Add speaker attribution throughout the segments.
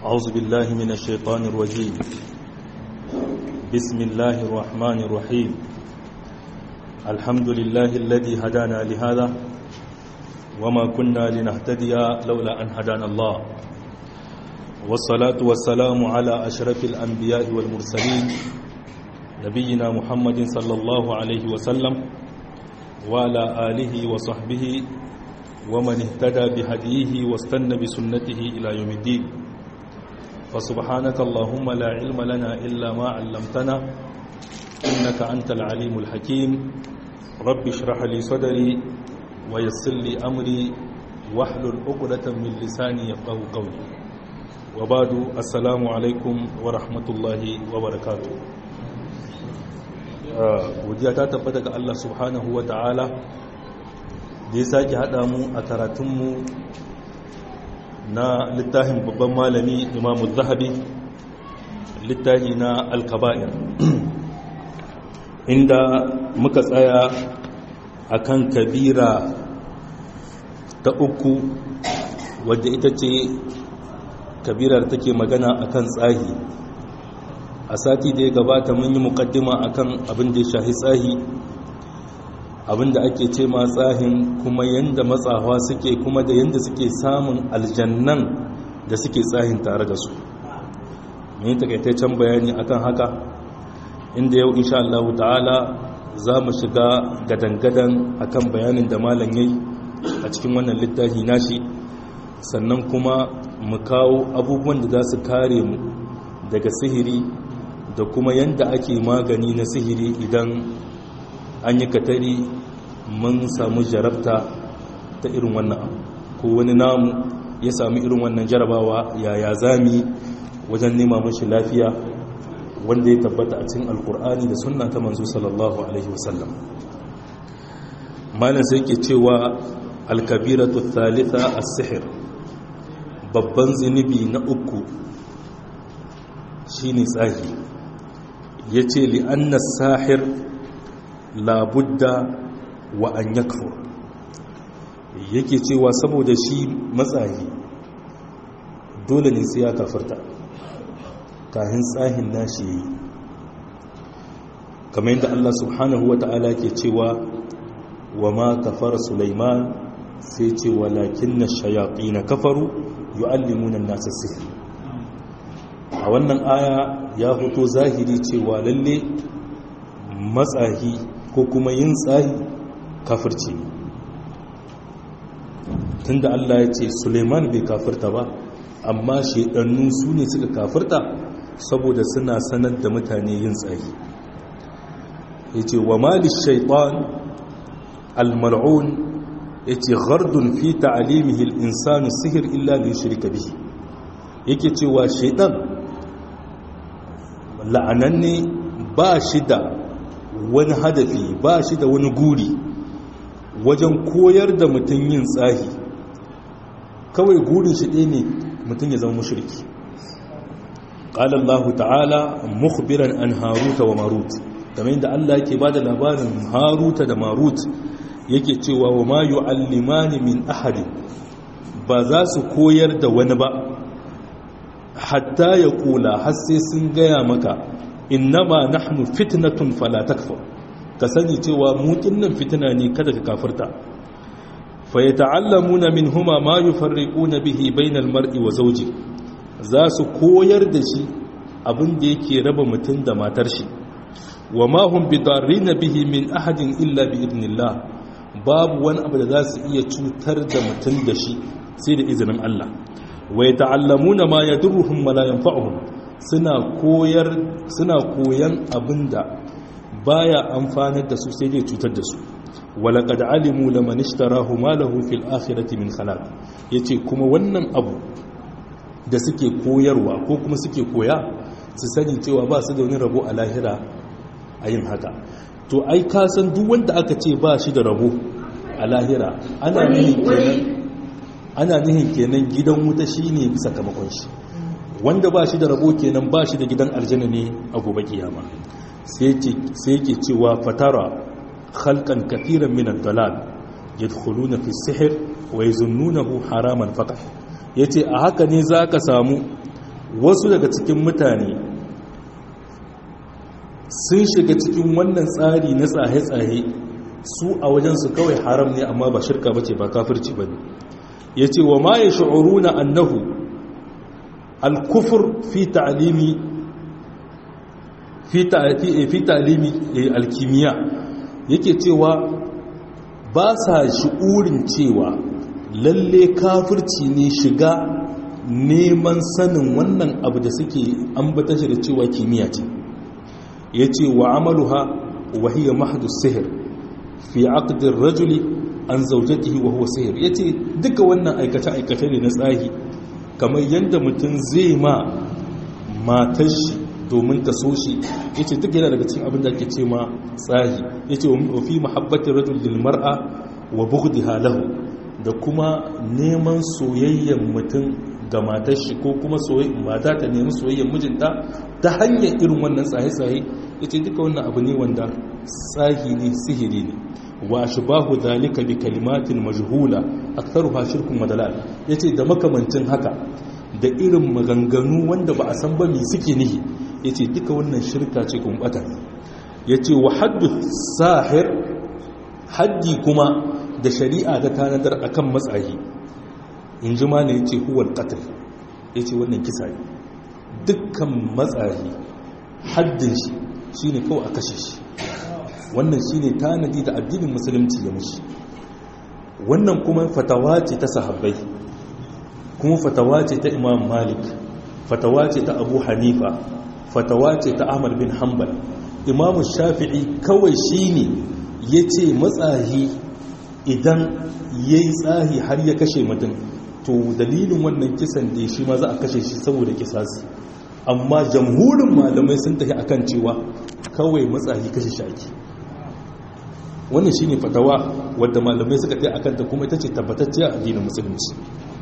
Speaker 1: أعوذ بالله من الشيطان الرجيم بسم الله الرحمن الرحيم الحمد لله الذي هدانا لهذا وما كنا لنهتدي لولا أن هدانا الله والصلاة والسلام على أشرف الأنبياء والمرسلين نبينا محمد صلى الله عليه وسلم وعلى آله وصحبه ومن اهتدى بهديه واستنى بسنته إلى يوم الدين فسبحانك اللهم لا علم لنا إلا ما علمتنا إنك أنت العليم الحكيم رب اشرح لي صدري ويسر لي أمري واحلل عقدة من لساني يفقه قولي وبعد السلام عليكم ورحمة الله وبركاته godiya ta tabbata ga Allah subhanahu wa ta'ala da ya sake haɗa mu a karatunmu na littafin babban malami imamu zahabi littafi na alkaba'ir inda muka tsaya akan kabira ta uku wadda ita ce kabirar take magana akan tsahi a sati da ya gabata mun yi mukaddima akan abin da ya shahi tsahi abin da ake ce ma tsahin kuma yanda matsawa suke kuma da yanda suke samun aljannan da suke tsahin tare da su mun takaitaccen bayani akan haka inda yau insha Allah ta'ala za mu shiga gadangadan akan bayanin da malam yayi a cikin wannan littafi nashi sannan kuma mu kawo abubuwan da za su kare mu daga sihiri da kuma yanda ake magani na sihiri idan an yi katari mun samu jarabta ta irin wannan abu ko wani namu ya sami irin wannan jarabawa yaya zami wajen nema mashi lafiya wanda ya tabbata a cikin alkur'ani da sunna ta manzo sallallahu alaihi wasallam malam sai ke cewa alkabiratu thalitha as-sihr babban zinubi na uku shine tsahi yace li anna sahir labudda wa an yakfur yake cewa saboda shi matsayi dole ne sai ya kafarta kahin tsahin nashi yi kamar yadda Allah subhanahu wa ta'ala ke cewa wa ma kafara Sulaiman sai ce walakin na shayaƙi na kafaru yu'allimuna nasa sihir a wannan aya ya fito zahiri cewa lalle matsahi ko kuma yin tsahi kafirci ne tunda Allah ya ce Suleiman bai kafirta ba amma shedannu su ne suka kafirta saboda suna sanar da mutane yin tsahi ya ce wa malis shaitan al-mal'un ya ce gardun fi ta'alimihi al-insanu sihir illa da shirka bihi yake cewa shaidan la'ananne ba shi da wani hadafi ba shi da wani guri wajen koyar da mutum yin tsahi kawai gurin shi ɗaya ne mutum ya zama mashirki ƙala Allah ta'ala mukhbiran an haruta wa marut kamar yadda Allah yake ba da labarin haruta da marut yake cewa wa ma yu'allimani min ahadin ba za su koyar da wani ba hatta ya kula har sai sun gaya maka innama nahnu fitnatun fala takfur ka sani cewa mu kinnan fitina ne kada ka kafirta fa yata'allamuna minhuma ma yufarriquna bihi bainal mar'i wa zawji za su koyar da shi abin da yake raba mutum da matar shi wa ma hum bidarrin bihi min ahadin illa bi idnillah babu wani abu da za su iya cutar da mutum da shi sai da izinin Allah wa yata'allamuna ma yadurruhum wa la yanfa'uhum suna koyar suna koyan abinda baya amfanar da su sai dai cutar da su walaqad alimu laman ishtarahu ma lahu fil akhirati min khalaq yace kuma wannan abu da suke koyarwa ko kuma suke koya su sani cewa ba su da wani rabo a lahira a yin haka to ai ka san duk wanda aka ce ba shi da rabo a lahira ana nihin kenan ana nihin kenan gidan wuta shine sakamakon shi wanda ba shi da rabo kenan ba shi da gidan aljanna ne a gobe kiyama sai yake cewa fatara khalqan kathiran min ad-dalal yadkhuluna fi sihr wa yazunnunahu haraman faqat yace a haka ne zaka samu wasu daga cikin mutane sun shiga cikin wannan tsari na tsaye-tsaye su a wajensu kawai haram ne amma ba shirka ba ce ba kafirci ba ne ya ce wa ma ya sha'uru na annahu alkufur fi ta'alimi fi ta'alimi alkimiya yake cewa ba sa shi'urin cewa lalle kafirci ne shiga neman sanin wannan abu da suke ambata shi da cewa kimiyya ce ya ce wa amaluha wahiyar mahadus sihir fi aqdin rajuli an zaujatihi wa huwa sihir ya ce duka wannan aikace-aikace ne na tsahi kamar yadda mutum zai ma matar shi domin ta so shi ya ce duk yana daga cikin abin da ake ce ma tsahi ya ce wa fi mahabbatin rajul lil mar'a wa bughdiha lahu da kuma neman soyayyen mutum ga matar shi ko kuma mata ta nemi soyayyen mijinta ta hanyar irin wannan tsaye-tsaye ya ce duka wannan abu ne wanda tsahi ne sihiri ne wa bahu zalika bi kalimatin majhula aktharuha shirkun madalal yace da makamancin haka da irin maganganu wanda ba a san ba me suke nihi yace duka wannan shirka ce kun bata yace wa haddu sahir haddi kuma da shari'a ta tanadar akan matsayi in ji ma ne yace huwal qatl yace wannan kisa ne dukkan matsayi haddin shi shine kawai a kashe shi wannan shine tanadi da addinin musulunci ya mushi wannan kuma fatawa ce ta sahabbai kuma fatawa ce ta imam malik fatawa ce ta abu hanifa fatawa ce ta ahmad bin hanbal imam shafi'i kawai shine ya ce matsahi idan ya yi tsahi har ya kashe mutum to dalilin wannan kisan da shi ma za a kashe shi saboda kisasi amma jamhurin malamai sun tafi akan cewa kawai matsahi kashe shaki wannan shine fatawa wadda malamai suka kai akan ta kuma ita ce tabbatacciya a addinin musulunci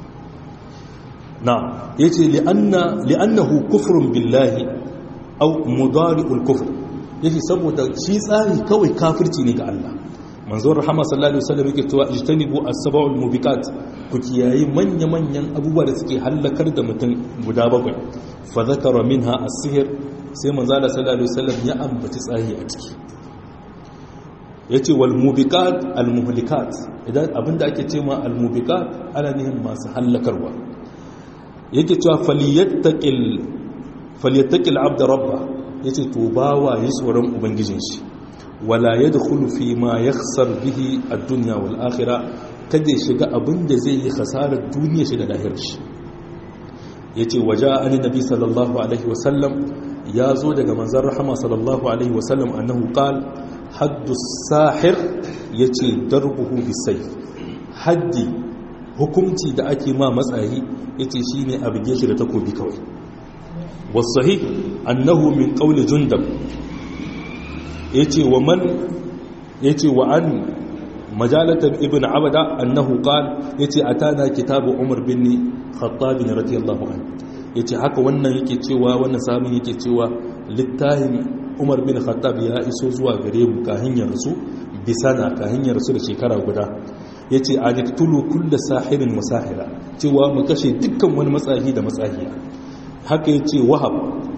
Speaker 1: na yace li'anna li'annahu kufrun billahi aw mudari'ul kufr yace saboda shi tsari kawai kafirci ne ga Allah manzon rahama sallallahu alaihi wasallam yake cewa ijtanibu as-sab'ul mubiqat ku kiyayi manya-manyan abubuwa da suke halakar da mutum guda bakwai fa zakara minha as-sihr sai manzo sallallahu alaihi wasallam ya ambaci tsahi a ciki ya ce walmubikat almuhlikat idan abinda ake ce ma almubikat ana nihin masu hallakarwa yake cewa falyattaƙil abda rabba ya ce to bawa yi tsoron ubangijin shi wala ya da fi ma ya bihi a duniya wal akhira kada ya shiga abinda zai yi hasarar duniya shi da lahir shi ya ce waje an nabi sallallahu alaihi wasallam ya zo daga manzan rahama sallallahu alaihi wasallam annahu qal haddu sahir ya ce darbuhu bisai haddi hukumci da ake ma matsayi ya ce shi ne a bige shi da takobi kawai wasahi annahu min ƙauli jundab ya ce wa man ya ce wa an majalatar ibn abada annahu qal ya ce a tana kitabu umar bin khattabi na radiyallahu an ya ce haka wannan yake cewa wannan samun yake cewa littafin umar bin khattab ya iso zuwa gare mu kahin ya rasu bisana kahin ya rasu da shekara guda ya ce a diktulu kulla sahirin musahira cewa mu kashe dukkan wani matsahi da matsahiya haka ya ce wahab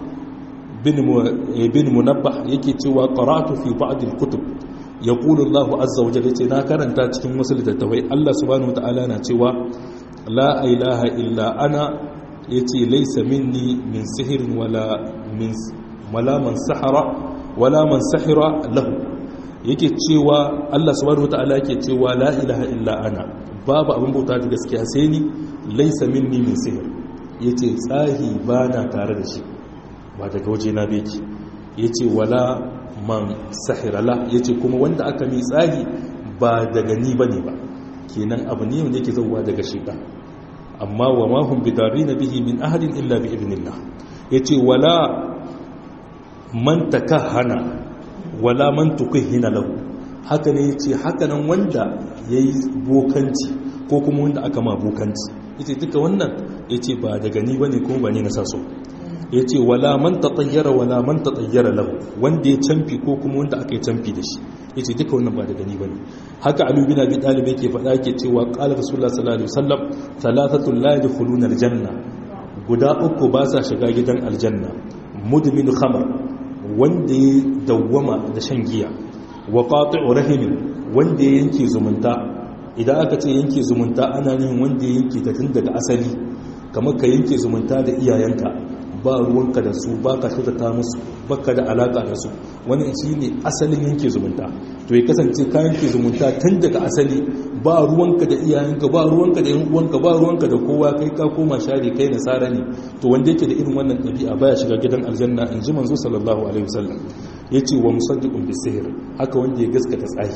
Speaker 1: bin munabbah yake cewa qara'tu fi ba'd al-kutub yaqulu Allah azza wa jalla yace na karanta cikin wasu littattafai Allah subhanahu wa ta'ala na cewa la ilaha illa ana yace laysa minni min sihirin wala min wala man sahara wala man sahira lahu yake cewa Allah subhanahu wataala yake cewa la ilaha illa ana babu abin bauta da gaskiya sai ni laysa minni min sihir yace tsahi bana tare da shi ba daga waje na beki yace wala man sahira la yace kuma wanda aka mi tsahi ba daga ni bane ba kenan abu ne wanda yake zauwa daga shi ba amma wa ma hum bidarina bihi min ahadin illa bi idnillah yace wala man takahana wala man tukahina lahu haka ne yace haka nan wanda yayi bokanci ko kuma wanda aka ma bokanci yace duka wannan yace ba daga ni bane kuma ba ne na saso yace wala man tatayyara wala man tatayyara lahu wanda ya canfi ko kuma wanda aka yi canfi da shi yace duka wannan ba daga ni bane haka Ali bin Abi Talib yake faɗa yake cewa qala Rasulullah sallallahu alaihi wasallam thalathatul la yadkhuluna aljanna guda uku ba sa shiga gidan aljanna mudmin khamar wanda ya dawwama da shan giya wa qati'u rahimin wanda ya yanke zumunta idan aka ce yanke zumunta ana yin wanda ya yanke ta tun daga asali kamar ka yanke zumunta da iyayenka ba ruwanka da su ba ka kyautata musu baka da alaka da su wani shi ne asalin yanke zumunta to ya kasance ka yanke zumunta tun daga asali ba ruwanka da iyayenka ba ruwanka da yan uwanka ba ruwanka da kowa kai ka koma share kai nasara ne to wanda yake da irin wannan ɗabi'a baya shiga gidan aljanna in ji manzo sallallahu alaihi wasallam yace wa musaddiqun bisihr haka wanda ya gaskata tsahi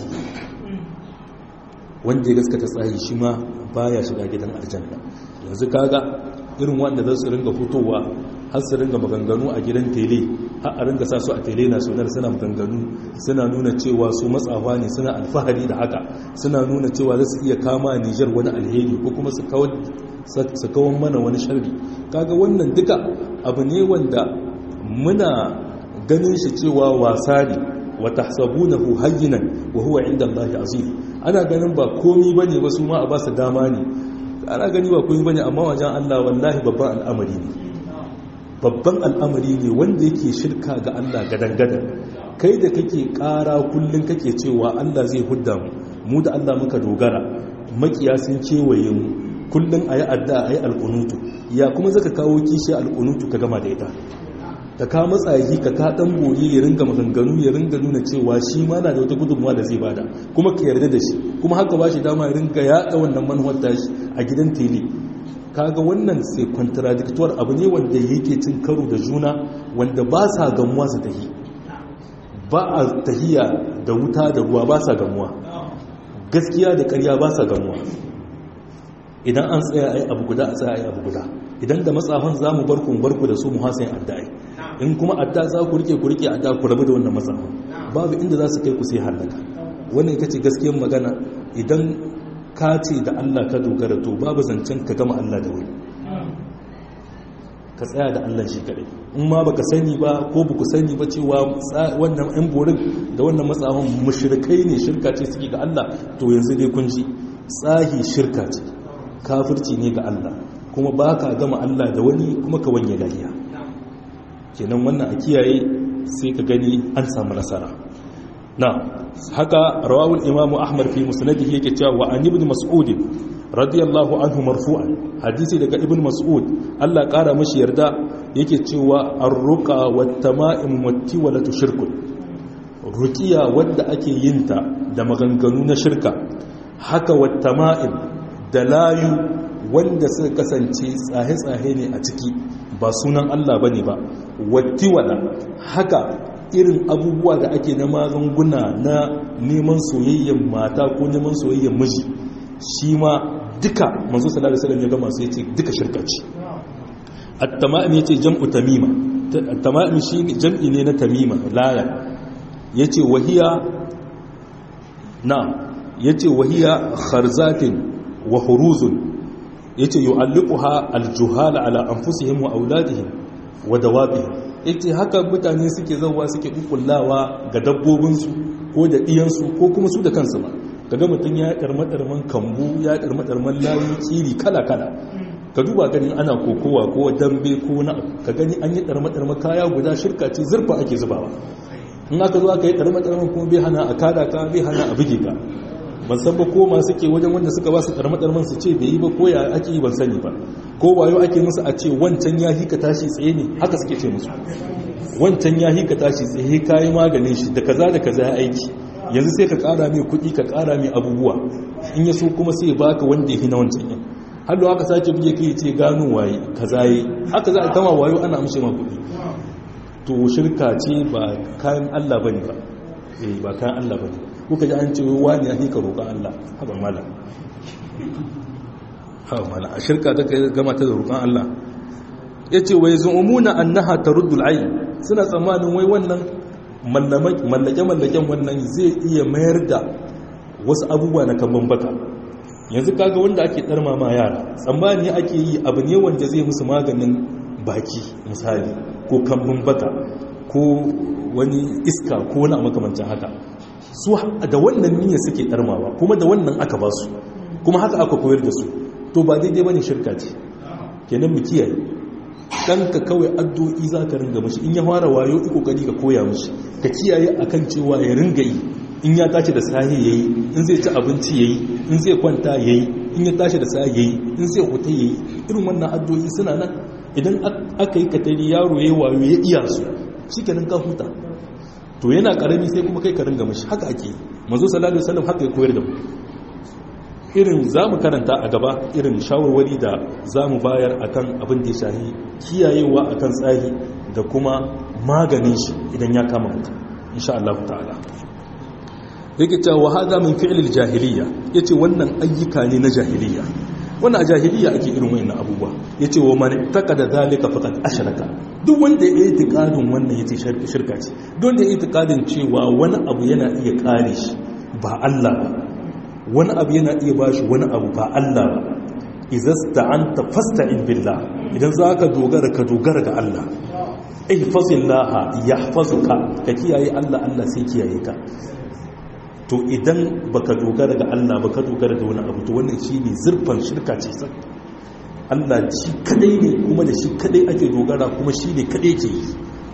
Speaker 1: wanda ya gaskata tsahi shi ma baya shiga gidan aljanna yanzu kaga irin wanda za su ringa fitowa har su ringa maganganu a gidan tele har a ringa sa su a tele na sunar suna maganganu suna nuna cewa su matsawa ne suna alfahari da haka suna nuna cewa za su iya kama nijar wani alheri ko kuma su kawon mana wani sharri kaga wannan duka abu ne wanda muna ganin shi cewa wasa ne wa tahsabunahu hayyinan wa huwa inda Allah azim ana ganin ba komi bane ba su ma a ba su dama ne ana gani ba komi bane amma wajen Allah wallahi babban al'amari ne babban al'amari ne wanda yake shirka ga Allah gadan-gadan kai da kake kara kullum kake cewa Allah zai hudda mu mu da Allah muka dogara makiya sun kewaye mu kullum ayi adda ayi alqunutu ya kuma zaka kawo kishi alqunutu ka gama da ita ka ka matsayi ka ka dan bori ya ringa maganganu ya ringa nuna cewa shi ma na da wata gudunmuwa da zai bada kuma ka yarda da shi kuma haka ba shi dama ya ringa yaɗa wannan manuwar tashi a gidan tele kaga wannan sai contradictoire abu ne wanda yake cin karo da juna wanda ba sa gamuwa su tahi ba a tahiya da wuta da ruwa ba sa gamuwa gaskiya da ƙarya ba sa gamuwa idan an tsaya ai abu guda a tsaya ai abu guda idan da matsafan za mu barku mu barku da su mu hasayin addai in kuma adda za ku rike ku rike adda ku rabu da wannan matsafan babu inda za su kai ku sai halaka wannan ita ce gaskiyar magana idan ka ce da Allah ka dogara to babu zancen ka gama Allah da wani ka tsaya da Allah shi kadai in ma baka sani ba ko baku sani ba cewa wannan yan borin da wannan matsahon mushrikai ne shirka ce suke ga Allah to yanzu dai kun ji tsahi shirka ce kafirci ne ga Allah kuma baka gama Allah da wani kuma ka wanye lafiya kenan wannan a kiyaye sai ka gani an samu nasara na haka rawawul imamu ahmad fi musnadihi yake cewa wa an ibn mas'ud radiyallahu anhu marfu'an hadisi daga ibn mas'ud Allah kara mashi yarda yake cewa ar-ruqa wat tama'im wat tiwalatu shirkun ruqiya wanda ake yin ta da maganganu na shirka haka wat tama'im da layu wanda suka kasance tsahe-tsahe ne a ciki ba sunan Allah bane ba wat tiwala haka irin abubuwa da ake na magunguna na neman soyayyen mata ko neman soyayyen miji shi ma duka manzo sallallahu alaihi wasallam ya gama sai yace duka shirka ce at-tama'im yace jam'u tamima at-tama'im shi jam'i ne na tamima laya yace wahiya na yace wahiya kharzatin wa huruzun yace yu'alliquha al-juhal ala anfusihim wa auladihim wa dawabihim yace haka mutane suke zauwa suke kukullawa ga dabbobinsu ko da ɗiyansu ko kuma su da kansu ma kaga mutum ya ɗarmaɗarman kambu ya ɗarmaɗarman layu kiri kala-kala ka duba ganin ana kokowa ko dambe ko na ka gani an yi ɗarmaɗarma kaya guda shirka ce zurfa ake zubawa in aka zo aka yi ɗarmaɗarman kuma bai hana a kada ka bai hana a buge ka ban san ba ko masu ke wajen wanda suka ba su ɗarmaɗarman su ce bai yi ba ko ya ake yi ban sani ba ko wayo ake musu a ce wancan ya hika tashi tsaye ne haka suke ce musu wancan ya hika tashi tsaye kayi maganin shi da kaza da kaza ya aiki yanzu sai ka kara mai kuɗi ka kara mai abubuwa in ya so kuma sai baka wanda ya fi na wancan yin har da haka sake buge kai ce gano waye kaza yi haka za a tama wayo ana amshe ma kuɗi to shirka ce ba kayan Allah bane ba eh ba kayan Allah bane kuka ji an ce wani ya hika roƙa Allah haba malam haba malam a shirka ta gama ta da roƙon Allah yace wai zu'umuna annaha taruddul ayn suna tsammanin wai wannan mallake-mallaken wannan zai iya mayar da wasu abubuwa na kamban baka yanzu kaga wanda ake ɗarma ma yara tsammani ake yi abu ne wanda zai musu maganin baki misali ko kambun baka ko wani iska ko wani makamancin haka su da wannan niyyar suke ɗarmawa kuma da wannan aka ba su kuma haka aka koyar da su to ba daidai bane shirka ce kenan mu kiyaye ɗanka kawai addu'o'i za ka ringa mashi in ya fara wayo iko kokari ka koya mashi ka kiyaye akan cewa ya ringa yi in ya tashi da sahi yayi in zai ci abinci yayi in zai kwanta yayi in ya tashi da sahi yayi in zai huta yayi irin wannan addu'o'i suna nan idan aka yi katari yaro yayi wayo ya iya su shikenan ka huta to yana karami sai kuma kai ka ringa mashi haka ake manzo sallallahu alaihi wasallam haka ya koyar da mu irin za mu karanta a gaba irin shawarwari da za mu bayar akan abin da ya shahi kiyayewa akan tsari da kuma maganin shi idan ya kama mutum insha Allah ta'ala yake cewa hada min fi'lil jahiliya yace wannan ayyuka ne na jahiliya wannan a jahiliya ake irin wayannan abubuwa yace wa man taqada zalika faqad ashraka duk wanda ya yi itikadin wannan yace shirka ce duk wanda ya yi itikadin cewa wani abu yana iya kare shi ba Allah ba wani abu yana iya bashi wani abu ba Allah ba izasta anta fasta'in billah idan zaka dogara ka dogara ga Allah ihfazillaha yahfazuka ka kiyaye Allah Allah sai kiyaye ka to idan baka dogara ga Allah baka dogara da wani abu to wannan shine zurfan shirka ce sai Allah shi kadai ne kuma da shi kadai ake dogara kuma shi ne kadai ke yi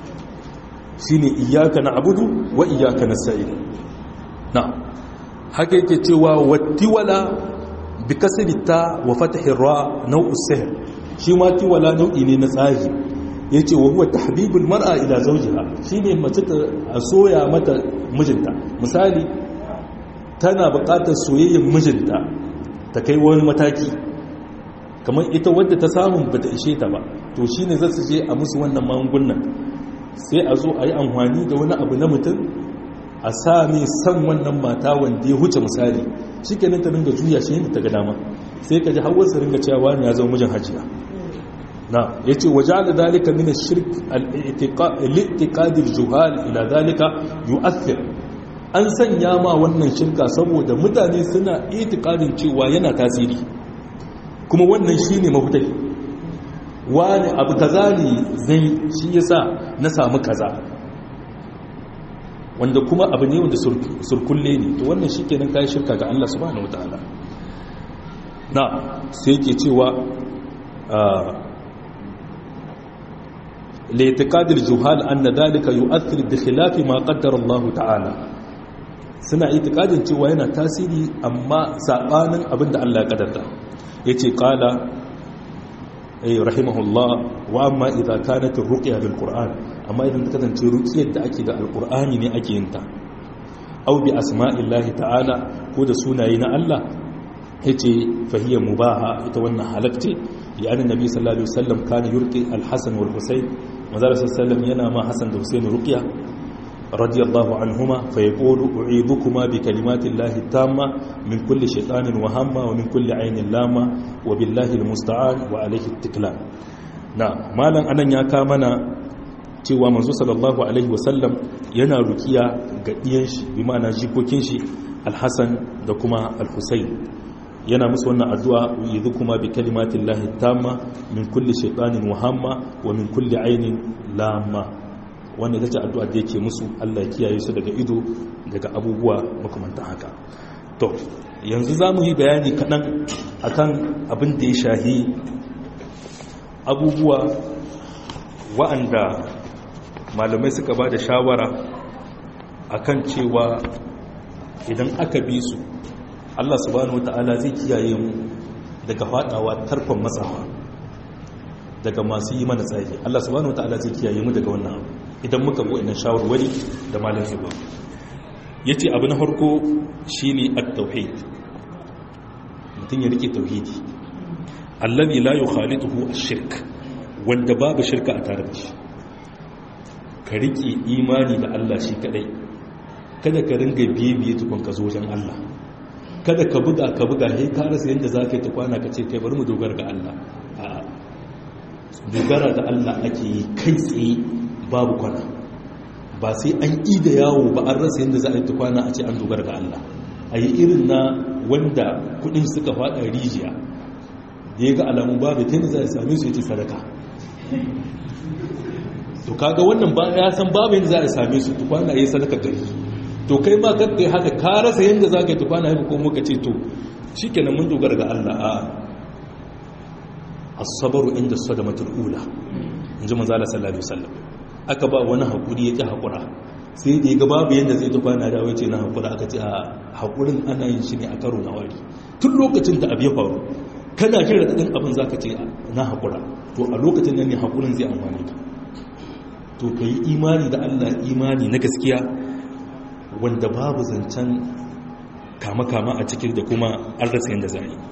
Speaker 1: shine iyyaka na'budu wa iyyaka nasta'in na'am haka yake cewa wattiwala bi kasri ta wa fathi ra nau'u sihr shi ma tiwala nau'i ne na tsahi yace wa huwa tahbibul mar'a ila zawjiha shine mace ta soya mata mijinta misali tana buƙatar soyayyar mijinta ta kai wani mataki kamar ita wadda ta samu bata ishe ta ba to shine za su je a musu wannan magungunan sai a zo a yi amfani da wani abu na mutum a sami san wannan mata wanda ya huce misali shi kenan ta ringa juya shi yadda ta ga dama sai ka ji hawar su ringa cewa wani ya zama mijin hajiya na ya ce waje da dalika mina shirk al'itiƙadir juhal ila dalika yu'athir an sanya ma wannan shirka saboda mutane suna itikadin cewa yana tasiri kuma wannan shi ne mafitai wani abu kaza ne zai shi yasa na samu kaza wanda kuma abu ne wanda surkulle ne to wannan shi kenan kayan shirka ga Allah subhanahu wataala na sai ke cewa laitikadir juhal anna dalika yu'athir bi khilafi ma qaddara Allah ta'ala suna itikadin cewa yana tasiri amma sabanin abinda Allah ya kaddara yace qala ay rahimahullah wa amma idza kanat ar-ruqya bil qur'an amma idan ta kasance ruqyar da ake da alqur'ani ne ake yin ta aw bi asma'illahi ta'ala ko da sunaye na Allah yace fahiya mubaha ita wannan halakce ya annabi nabi sallallahu alaihi wasallam kana yurqi al-hasan wal husayn manzara sallallahu yana ma hasan da husayn ruqya radiyallahu anhuma fa yaqulu u'idukuma bi kalimatillahi tamma min kulli shaytanin wa hamma wa min kulli aynin lama wa billahi al-musta'an wa alayhi at-tiklan na malan anan ya ka mana cewa manzo sallallahu alaihi wasallam yana rukiya ga diyan shi bi ma'ana jikokin shi al-hasan da kuma al-husayn yana musu wannan addu'a yidhu kuma bi kalimatin lahi tamma min kulli shaytanin wahamma wa min kulli ainin lamma wannan ita ce addu'a da yake musu Allah ya kiyaye su daga ido daga abubuwa makamantan haka to yanzu za mu yi bayani kaɗan akan abin da ya shahi abubuwa wa'anda malamai suka ba da shawara akan cewa idan aka bi su Allah subhanahu wata'ala zai kiyaye mu daga fadawa tarkon matsawa daga masu yi mana tsari Allah subhanahu wata'ala zai kiyaye mu daga wannan abu idan muka bu idan shawarwari da malam zuba yace abu na farko shine at-tauhid mutum ya rike tauhidi allazi la yukhalituhu ash-shirk wanda babu shirka a tare da shi ka rike imani da Allah shi kadai kada ka ringa biye-biye tukun ka zo wajen Allah kada ka buga ka buga he ka rasa yadda za ka yi ta kwana ka ce kai bari mu dogara ga Allah a dogara da Allah ake yi kai tsaye babu kwana ba sai an yi da yawo ba an rasa yadda za a yi ta kwana a ce an dogara ga Allah a yi irin na wanda kudin suka fada rijiya da ya ga alamun babu ta za a same su ya ce sadaka to kaga wannan ba ya san babu yadda za a same su ta kwana ya sadaka gari to kai ma kakkai haka ka rasa yadda za ka yi tukwana haifu ko muka ce to shi kenan mun dogara ga Allah a asabaru inda sadamatul ula in ji manzala sallallahu alaihi wasallam aka ba wani hakuri ya ki hakura sai da ya ga babu yadda zai ta kwana da wace na hakura aka ce a hakurin ana yin shi ne a karo na wari tun lokacin da abu ya faru kana jin raɗaɗin abin za ka ce na hakura to a lokacin nan ne hakurin zai amfani ka to ka yi imani da allah imani na gaskiya wanda babu zancen kama-kama a cikin da kuma an rasa yadda za yi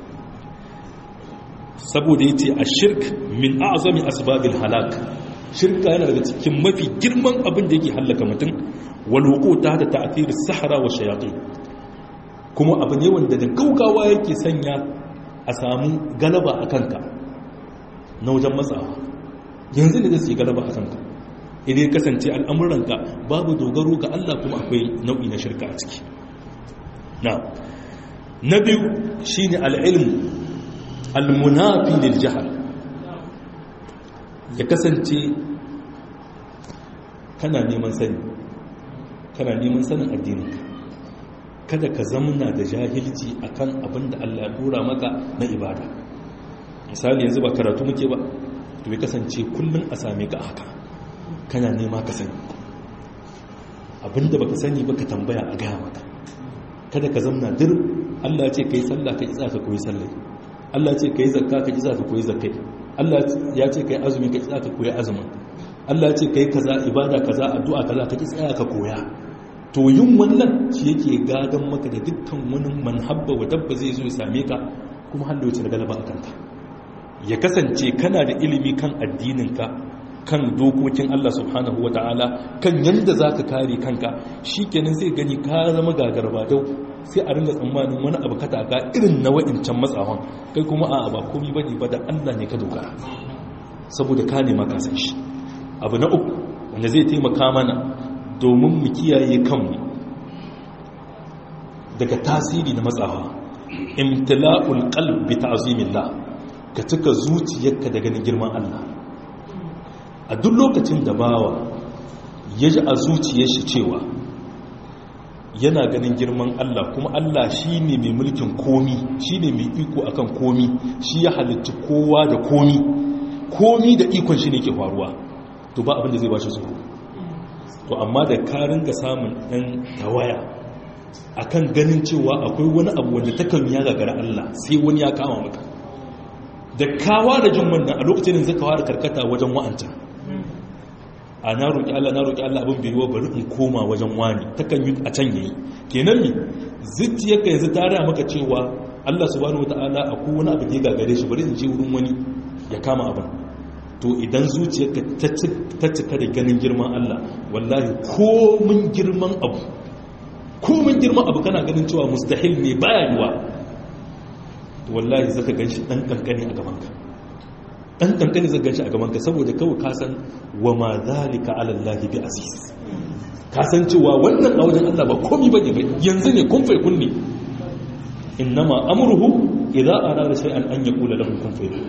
Speaker 1: saboda ya ce a shirk min azami asbabil halak shirka yana daga cikin mafi girman abin da yake hallaka mutum walwuko ta da ta'athir sahara wa shayatin kuma abu ne wanda da gaugawa yake sanya a samu galaba a kanka na wajen matsawa yanzu ne zai galaba a kanka idan kasance al'amuranka babu dogaro ga Allah kuma akwai nau'i na shirka a ciki na na biyu shine al'ilmu al-munafi lil jahl ya kasance kana neman sani kana neman sanin addininka kada ka zamna da jahilci akan abin da Allah ya dora maka na ibada misali yanzu ba karatu muke ba to ya kasance kullum a same ka haka kana nema ka sani abinda baka sani baka tambaya a gaya maka kada ka zamna dir Allah ya ce kai sallah ka isa ka koyi sallah Allah ya ce kai zakka ka isa ka koyi zakkai Allah ya ce kai azumi ka isa ka koyi azumin Allah ya ce kai kaza ibada kaza addu'a kaza ka tsaya ka koya to yin wannan shi yake gadan maka da dukkan wani manhabba wa dabba zai zo ya same ka kuma halloci da galaba a kanka ya kasance kana da ilimi kan addininka kan dokokin Allah subhanahu wata'ala kan yadda za ka kare kanka shi kenan zai gani ka zama gagarba dau sai a ringa tsammanin wani abu ka taka irin na wa'incan matsawan kai kuma a ba komi ba ne ba da Allah ne ka dogara saboda ka nema ka san shi abu na uku wanda zai taimaka mana domin mu kiyaye kanmu daga tasiri na matsawa imtila'ul qalb bi ta'zimillah ka cika zuciyarka da ganin girman Allah a duk lokacin da bawa ya ji a zuciyar shi cewa yana ganin girman Allah kuma Allah shi ne mai mulkin komi shi ne mai iko akan komi shi ya halitta kowa da komi komi da ikon shi ne ke faruwa to ba abinda zai ba shi tsoro to amma da karin ga samun ɗan tawaya akan ganin cewa akwai wani abu wanda takan ya gagara Allah sai wani ya kama maka da kawa da jin wannan a lokacin da zaka fara karkata wajen wa'anta a na roƙi Allah na roƙi Allah abin bai yiwa bari in koma wajen wani takan yi a can yayi kenan me zuciyarka yanzu ta raya maka cewa Allah subhanahu wataala akwai wani abu da ya gagare shi bari in je wurin wani ya kama abin to idan zuciyarka ta cika da ganin girman Allah wallahi komin girman abu komin girman abu kana ganin cewa mustahil ne baya yiwa wallahi zaka ganshi dan kankani a gabanka dan kankani zaka ganshi a gabanka saboda kawai ka san wa ma zalika ala Allah bi aziz ka san cewa wannan a wajen Allah ba komai bane ba yanzu ne kun fai kunni innama amruhu idza arada shay'an an yaqula lahu kun fayakun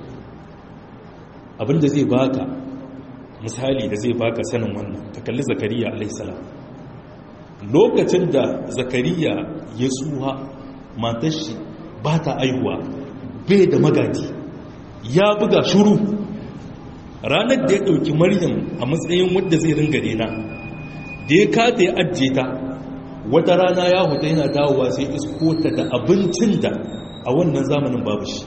Speaker 1: abinda zai baka misali da zai baka sanin wannan ka kalli zakariya alaihi salam lokacin da zakariya ya tsuha matar shi ba ta aihuwa bai da magadi ya buga shuru ranar da ya ɗauki maryam a matsayin wadda zai ringa rena da ya kata ya ajiye ta wata rana ya huta yana dawowa sai iskota da abincin da a wannan zamanin babu shi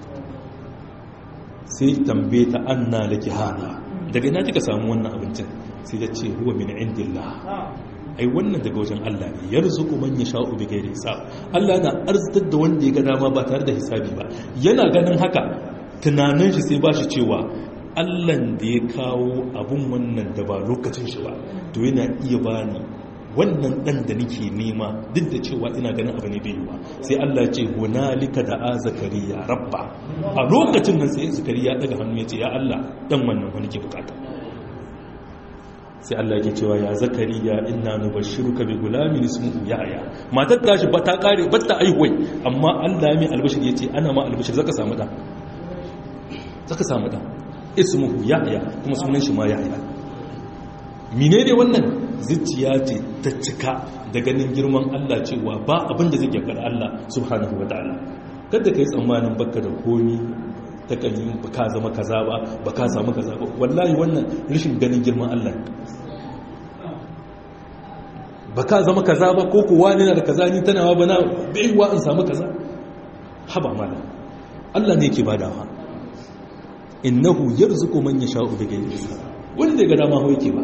Speaker 1: sai tambaye ta anna laki hana daga ina kika samu wannan abincin sai ta ce huwa min indillah ai wannan daga wajen Allah ne yarzuqu man yasha'u bi ghairi hisab Allah yana arzitar da wanda ya ga dama ba tare da hisabi ba yana ganin haka tunanin shi sai ba shi cewa Allah da ya kawo abun wannan da ba lokacin shi ba to yana iya bani wannan dan da nake nema duk da cewa ina ganin abu ne bai yi ba sai Allah ce hunalika da a zakariya rabba a lokacin nan sai zakariya daga hannu ya ce ya Allah dan wannan wani ke bukata sai Allah ke cewa ya zakariya inna nubashshiruka bi gulamin ismuhu yahya matar tashi ba ta kare ba ta aihuwai amma Allah mai albashir yace ana ma albashir zaka samu da zaka samu da ismuhu yahya kuma sunan shi ma yahya menene wannan zuciya ce ta cika da ganin girman Allah cewa ba abin da zai gyakar Allah subhanahu wataala kada kai tsammanin baka da komi ta kan yi ba ka zama kaza ba ba ka samu kaza ba wallahi wannan rashin ganin girman Allah ba ka zama kaza ba ko kuwa ne na da kaza ni tana ba na baiwa in samu kaza haba mala Allah ne yake badawa innahu yarzuqu man yasha'u bighayri hisab wanda ga dama ho yake ba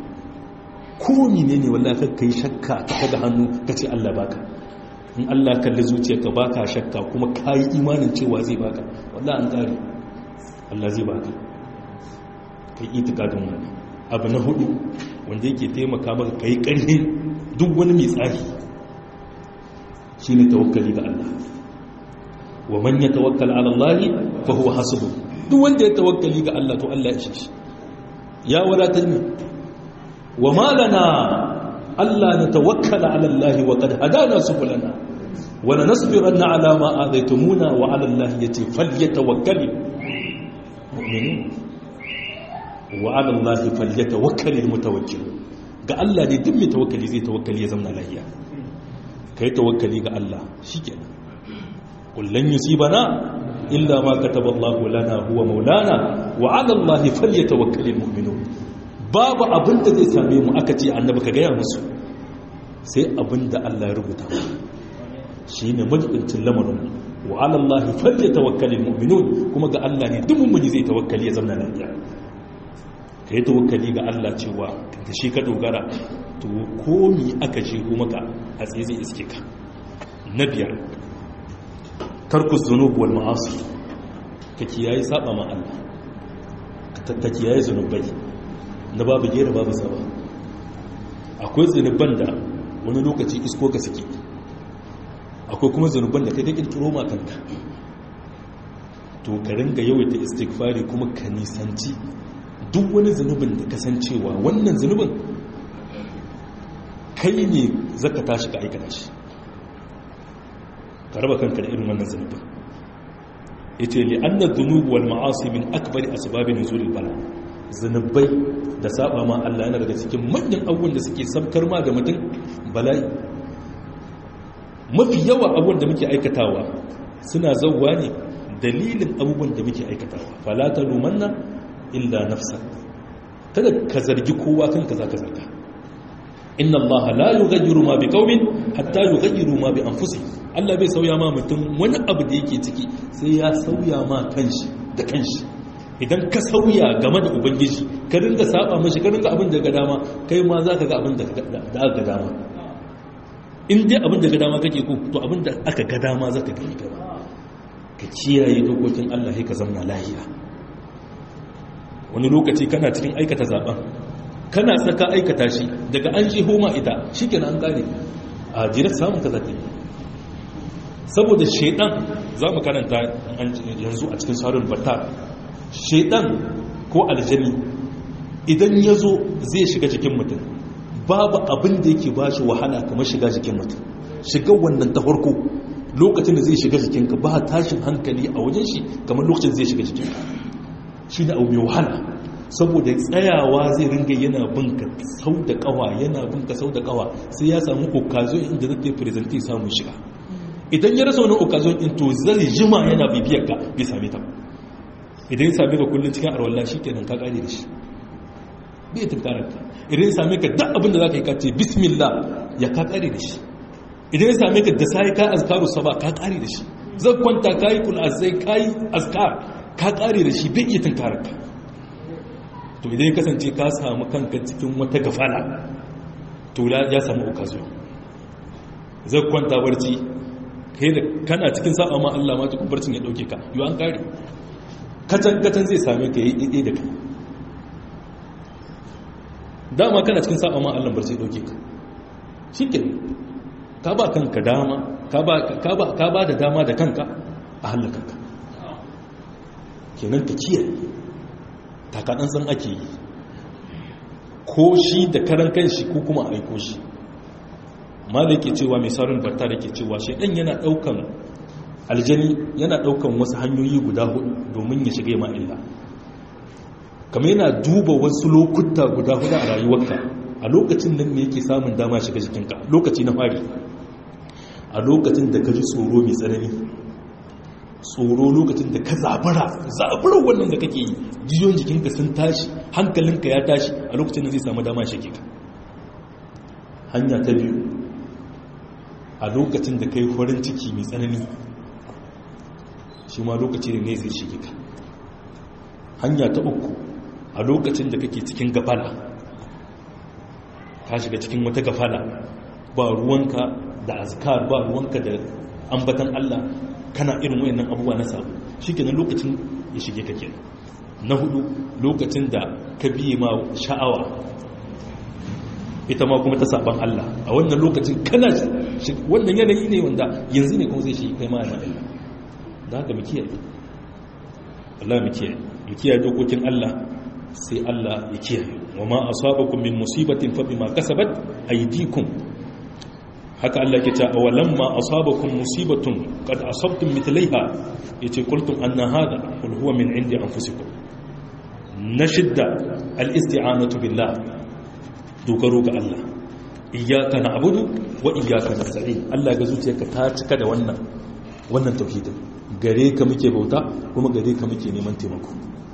Speaker 1: ko menene wallahi kai kai shakka ka daga hannu kace Allah baka in Allah kalli zuciyarka baka shakka kuma kai imanin cewa zai baka wallahi an kare Allah zai baka kai itikadin wannan abu na hudu wanda yake taimaka maka kai karhi duk wani mai tsari shine tawakkali ga Allah wa man yatawakkal ala Allah fa huwa hasbuh duk wanda ya tawakkali ga Allah to Allah ya shi ya wadatar ne wa malana Allah na tawakkala ala Allah wa qad hadana subulana wa lanasbiranna ala ma adaytumuna wa ala Allah yati falyatawakkalul mu'minun wa ala Allah falyatawakkalul mutawakkilun ga Allah ne duk mai tawakkali zai tawakkali ya zama lafiya kai tawakkali ga Allah shikenan kullun yusibana illa ma kataba Allah lana huwa maulana wa ala Allah falyatawakkalul mu'minun babu abin da zai same mu aka ce annabi ka gaya musu sai abin da Allah ya rubuta shine majibincin lamarin wa ala Allah falyatawakkalul mu'minun kuma ga Allah ne duk mummuni zai tawakkali ya zama lafiya ka yi tawakkali ga Allah cewa da shi ka dogara to komi aka jego maka a tsaye zai iske ka na biyar tarkus zunubu wal ma'asi ka kiyaye saba ma Allah ka kiyaye zunubai na babu gera babu saba akwai zunuban da wani lokaci isko ka suke akwai kuma zunuban da kai ka kirkiro ma kanka to ka ringa yawaita istighfari kuma ka nisanci duk wani zunubin da kasancewa wannan zunubin kai ne zaka tashi ka aikata shi ka raba kanka da irin wannan zunubin yace li anna dhunub wal ma'asi min akbari asbab nuzul bala zunubai da saba ma Allah yana daga cikin manyan abubuwan da suke sabkar ma da mutum bala'i mafi yawa abubuwan da muke aikatawa suna zauwa ne dalilin abubuwan da muke aikatawa fala talumanna illa nafsa kada ka zargi kowa kanka zaka zarga inna allaha la yughayyiru ma biqaumin hatta yughayyiru ma bi anfusihim Allah bai sauya ma mutum wani abu da yake ciki sai ya sauya ma kanshi da kanshi idan ka sauya game da ubangiji ka ringa saba mashi ka ringa abin da ga dama kai ma zaka ga abin da aka ga dama in dai abin da ga dama kake ko to abin da aka ga dama zaka gani gaba ka kiyaye dokokin Allah sai ka zama lahiya wani lokaci kana cikin aikata zaben kana saka aikata shi daga an ji homa ita shi kenan an gane a jirar samun ka zata saboda shaidan za mu karanta yanzu a cikin saurin bata shaidan ko aljani idan ya zo zai shiga jikin mutum babu abin da yake ba shi wahala kamar shiga jikin mutum shiga wannan ta farko lokacin da zai shiga jikinka ba tashin hankali a wajen shi kamar lokacin zai shiga jikinka shi da abu mai wahala saboda tsayawa zai ringa yana binka sau da kawa yana binka sau da kawa sai ya samu okazo inda zai presenti samun shiga idan ya rasa wani okazo in to zai jima yana bibiyar ka bai same ta idan ya same ka kullum cikin arwallah shi kenan ka kare da shi bai tunkarar ka idan ya same ka duk abin da za ka yi ka ce bismillah ya ka kare da shi idan ya same ka da sai ka azkaru saba ka kare da shi zai kwanta ka yi kul azai ka yi azkar ka kare da shi bai iya tunkarar ka to idan ya kasance ka samu kanka cikin wata gafala to ya samu okazo zai kwanta barci kai da kana cikin sa'a ma Allah ma cikin barcin ya dauke ka yi an kare katan katan zai same ka yi ɗaiɗai da kai dama kana cikin sa'a ma Allah barci ya dauke ka shi ka ba kanka dama ka ba da dama da kanka a halakanka kenan ka kiyaye takaɗan san ake yi ko shi da karan kanshi ko kuma a aiko shi ma da yake cewa mai saurin barta da ke cewa shi ɗan yana ɗaukan aljani yana ɗaukan wasu hanyoyi guda hudu domin ya shiga ma illa kamar yana duba wasu lokuta guda hudu a rayuwarka a lokacin nan ne yake samun dama shiga jikinka lokaci na fari a lokacin da ka ji tsoro mai tsanani tsoro lokacin da ka zabara zabarar wannan da kake yi jijiyoyin jikinka sun tashi hankalinka ya tashi a lokacin da zai samu dama shi ka hanya ta biyu a lokacin da ka yi farin ciki mai tsanani shi ma lokaci ne zai shige ka hanya ta uku a lokacin da kake cikin gafala ka shiga cikin wata gafala ba ruwanka da azkar ba ruwanka da ambatan Allah kana irin wayannan abubuwa na sabu shikenan lokacin ya shige ka kenan na hudu lokacin da ka biye ma sha'awa ita ma kuma ta saban Allah a wannan lokacin kana wannan yanayi ne wanda yanzu ne kuma zai shi kai ma yana Allah da haka mu kiyaye Allah mu kiyaye mu kiyaye dokokin Allah sai Allah ya kiyaye wa ma asabakum min musibatin fa bima kasabat aydikum haka Allah ke ta awalan ma asabakum musibatun qad asabtum mithlaiha yace qultum anna hada qul huwa min indi anfusikum nashidda al-isti'anatu billah dogaro ga Allah iyyaka na'budu wa iyyaka nasta'in Allah ga zuciyarka ta cika da wannan wannan tauhidin gare ka muke bauta kuma gare ka muke neman taimako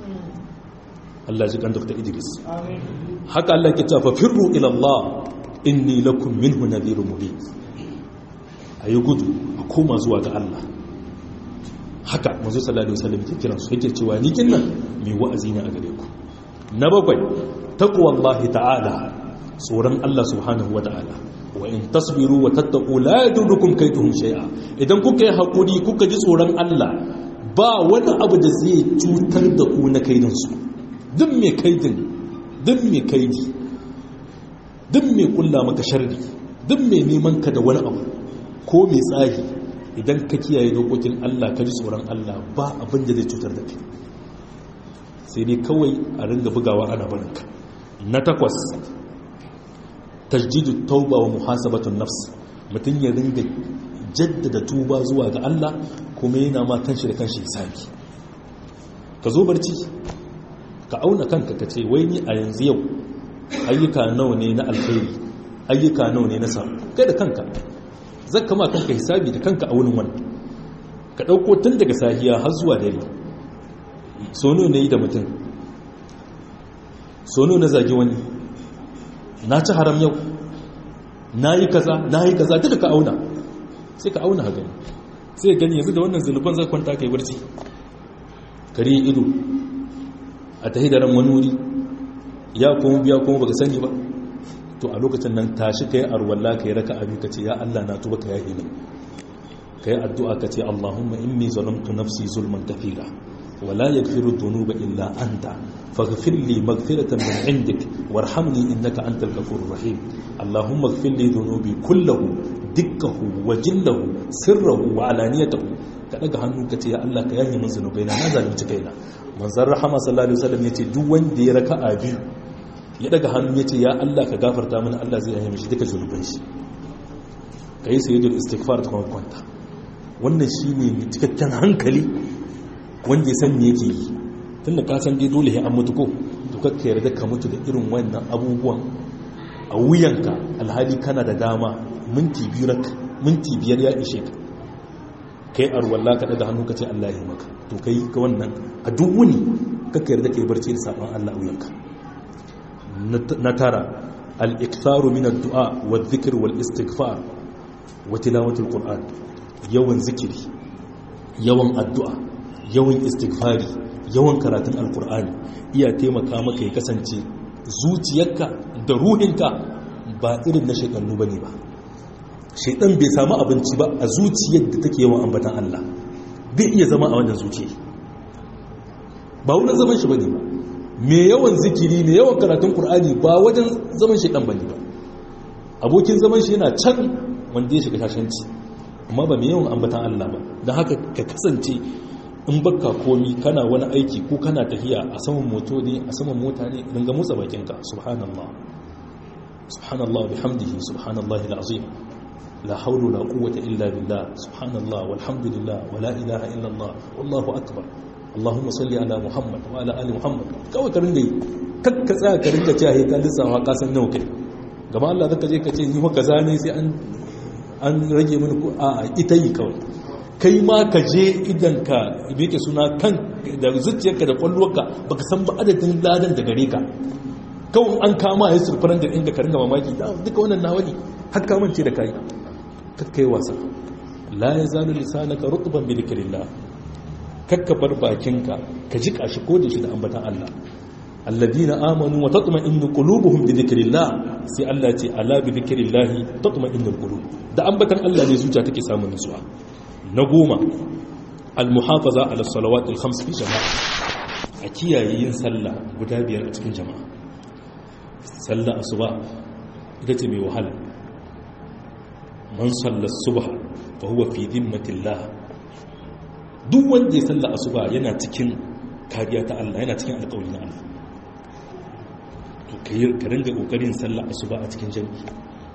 Speaker 1: Allah ji kan Dr. Idris haka Allah ke cewa firru ila Allah inni lakum minhu nadhirun mubin ayi gudu a koma zuwa ga Allah haka manzo sallallahu alaihi wasallam ke kiran su yake cewa ni kinnan mai wa'azi ne a gare ku na bakwai taqwallahi ta'ala tsoron Allah subhanahu wata'ala wa in tasbiru wa tattaqu la yadurukum kayduhum shay'a idan kuka yi hakuri kuka ji tsoron Allah ba wani abu da zai cutar da ku na kaidin su duk mai kaidin duk mai kaidi duk mai kulla maka sharri duk mai neman ka da wani abu ko mai tsari idan ka kiyaye dokokin Allah ka ji tsoron Allah ba abin da zai cutar da kai sai dai kawai a ringa bugawa ana barinka na takwas tajdidu tauba wa muhasabatun nafs mutum ya ringa jaddada tuba zuwa ga Allah kuma yana ma kanshi da kanshi hisabi ka zo barci ka auna kanka ka ce wai ni a yanzu yau ayyuka nawa ne na alkhairi ayyuka nawa ne na samu kai da kanka zaka ma kanka hisabi da kanka a wurin wannan ka dauko tun daga sahiya har zuwa dare sono ne yi da mutum sono na zagi wani na ci haram yau na yi kaza na yi kaza duka ka auna sai ka auna gani sai gani yanzu da wannan zunuban zai kwanta kai barci kare ido a tahi da ran wani wuri ya kuma biya kuma baka sani ba to a lokacin nan tashi kai arwalla kai raka abi kace ya Allah na tuba ka yahi min kai addu'a kace Allahumma inni zalamtu nafsi zulman kathira ولا يغفر الذنوب إلا أنت فاغفر لي مغفرة من عندك وارحمني إنك أنت الغفور الرحيم اللهم اغفر لي ذنوبي كله دكه وجله سره وعلانيته kaɗaga hannu ka ce ya Allah ka yaye min zunubai na zalunci kaina manzon rahama sallallahu alaihi wasallam yace duk wanda ya raka'a biyu ya daga hannu yace ya Allah ka gafarta mana Allah zai yaye mishi duka zunuban shi kai sayyidul istighfar ta kwanta wannan shine cikakken hankali wanda ya san me yake yi tun da kasan dai dole an mutu ko to kakka yarda ka mutu da irin wannan abubuwan a wuyanka alhali kana da dama minti biyu rak minti biyar ya ishe ka kai arwalla ka daga hannu ka ce Allah ya maka to kai ka wannan a duk wuni kakka yarda kai barci da sabon Allah a wuyanka na tara al-iktharu min ad-du'a wa dhikr wal istighfar wa tilawatul qur'an yawan zikiri yawan addu'a yawan istighfari yawan karatun alkur'ani iya taimaka maka ya kasance zuciyarka da ruhinka ba irin na shekannu bane ba shedan bai samu abinci ba a zuciyar da take yawan ambatan Allah bai iya zama a wannan zuciya ba wurin zaman shi bane ba me yawan zikiri me yawan karatun qur'ani ba wajen zaman shedan bane ba abokin zaman shi yana can wanda ya shiga shashanci amma ba me yawan ambatan Allah ba don haka ka kasance in baka komi kana wani aiki ko kana tafiya a saman moto ne a saman mota ne dinga motsa bakinka subhanallah subhanallah bihamdihi subhanallahi alazim la hawla la quwwata illa billah subhanallah walhamdulillah wala ilaha illa allah wallahu akbar allahumma salli ala muhammad wa ala ali muhammad kawai ka ringa kakka tsaya ka ringa cewa he ka lissafa ka san nawa kai gaba Allah zaka je ka ce ni fa kaza ne sai an an rage mini ko a ita yi kawai kai ma ka je idan ka yake suna kan da zuciyarka da kwallonka baka san ba adadin ladan da gare ka kawai an kama ya surfaran da inda ka ringa mamaki duka wannan nawali har ka mance da kai kakkai wasa la ya zalu lisanaka rutban bi dhikrillah kakka bar bakinka ka jika shi ko da shi da ambatan Allah alladina amanu wa tatma'innu qulubuhum bi dhikrillah sai Allah ya ce ala bi dhikrillah tatma'innul qulub da ambatan Allah ne zuciya take samun nutsuwa na goma al-muhafaza ala salawat al-khams fi jama'a a kiyaye yin sallah guda biyar a cikin jama'a sallah asuba ita ce mai wahala man salla subha fa huwa fi dhimmatillah duk wanda ya salla asuba yana cikin kariya ta Allah yana cikin alƙawari na Allah to kai ka ringa kokarin salla asuba a cikin jami'i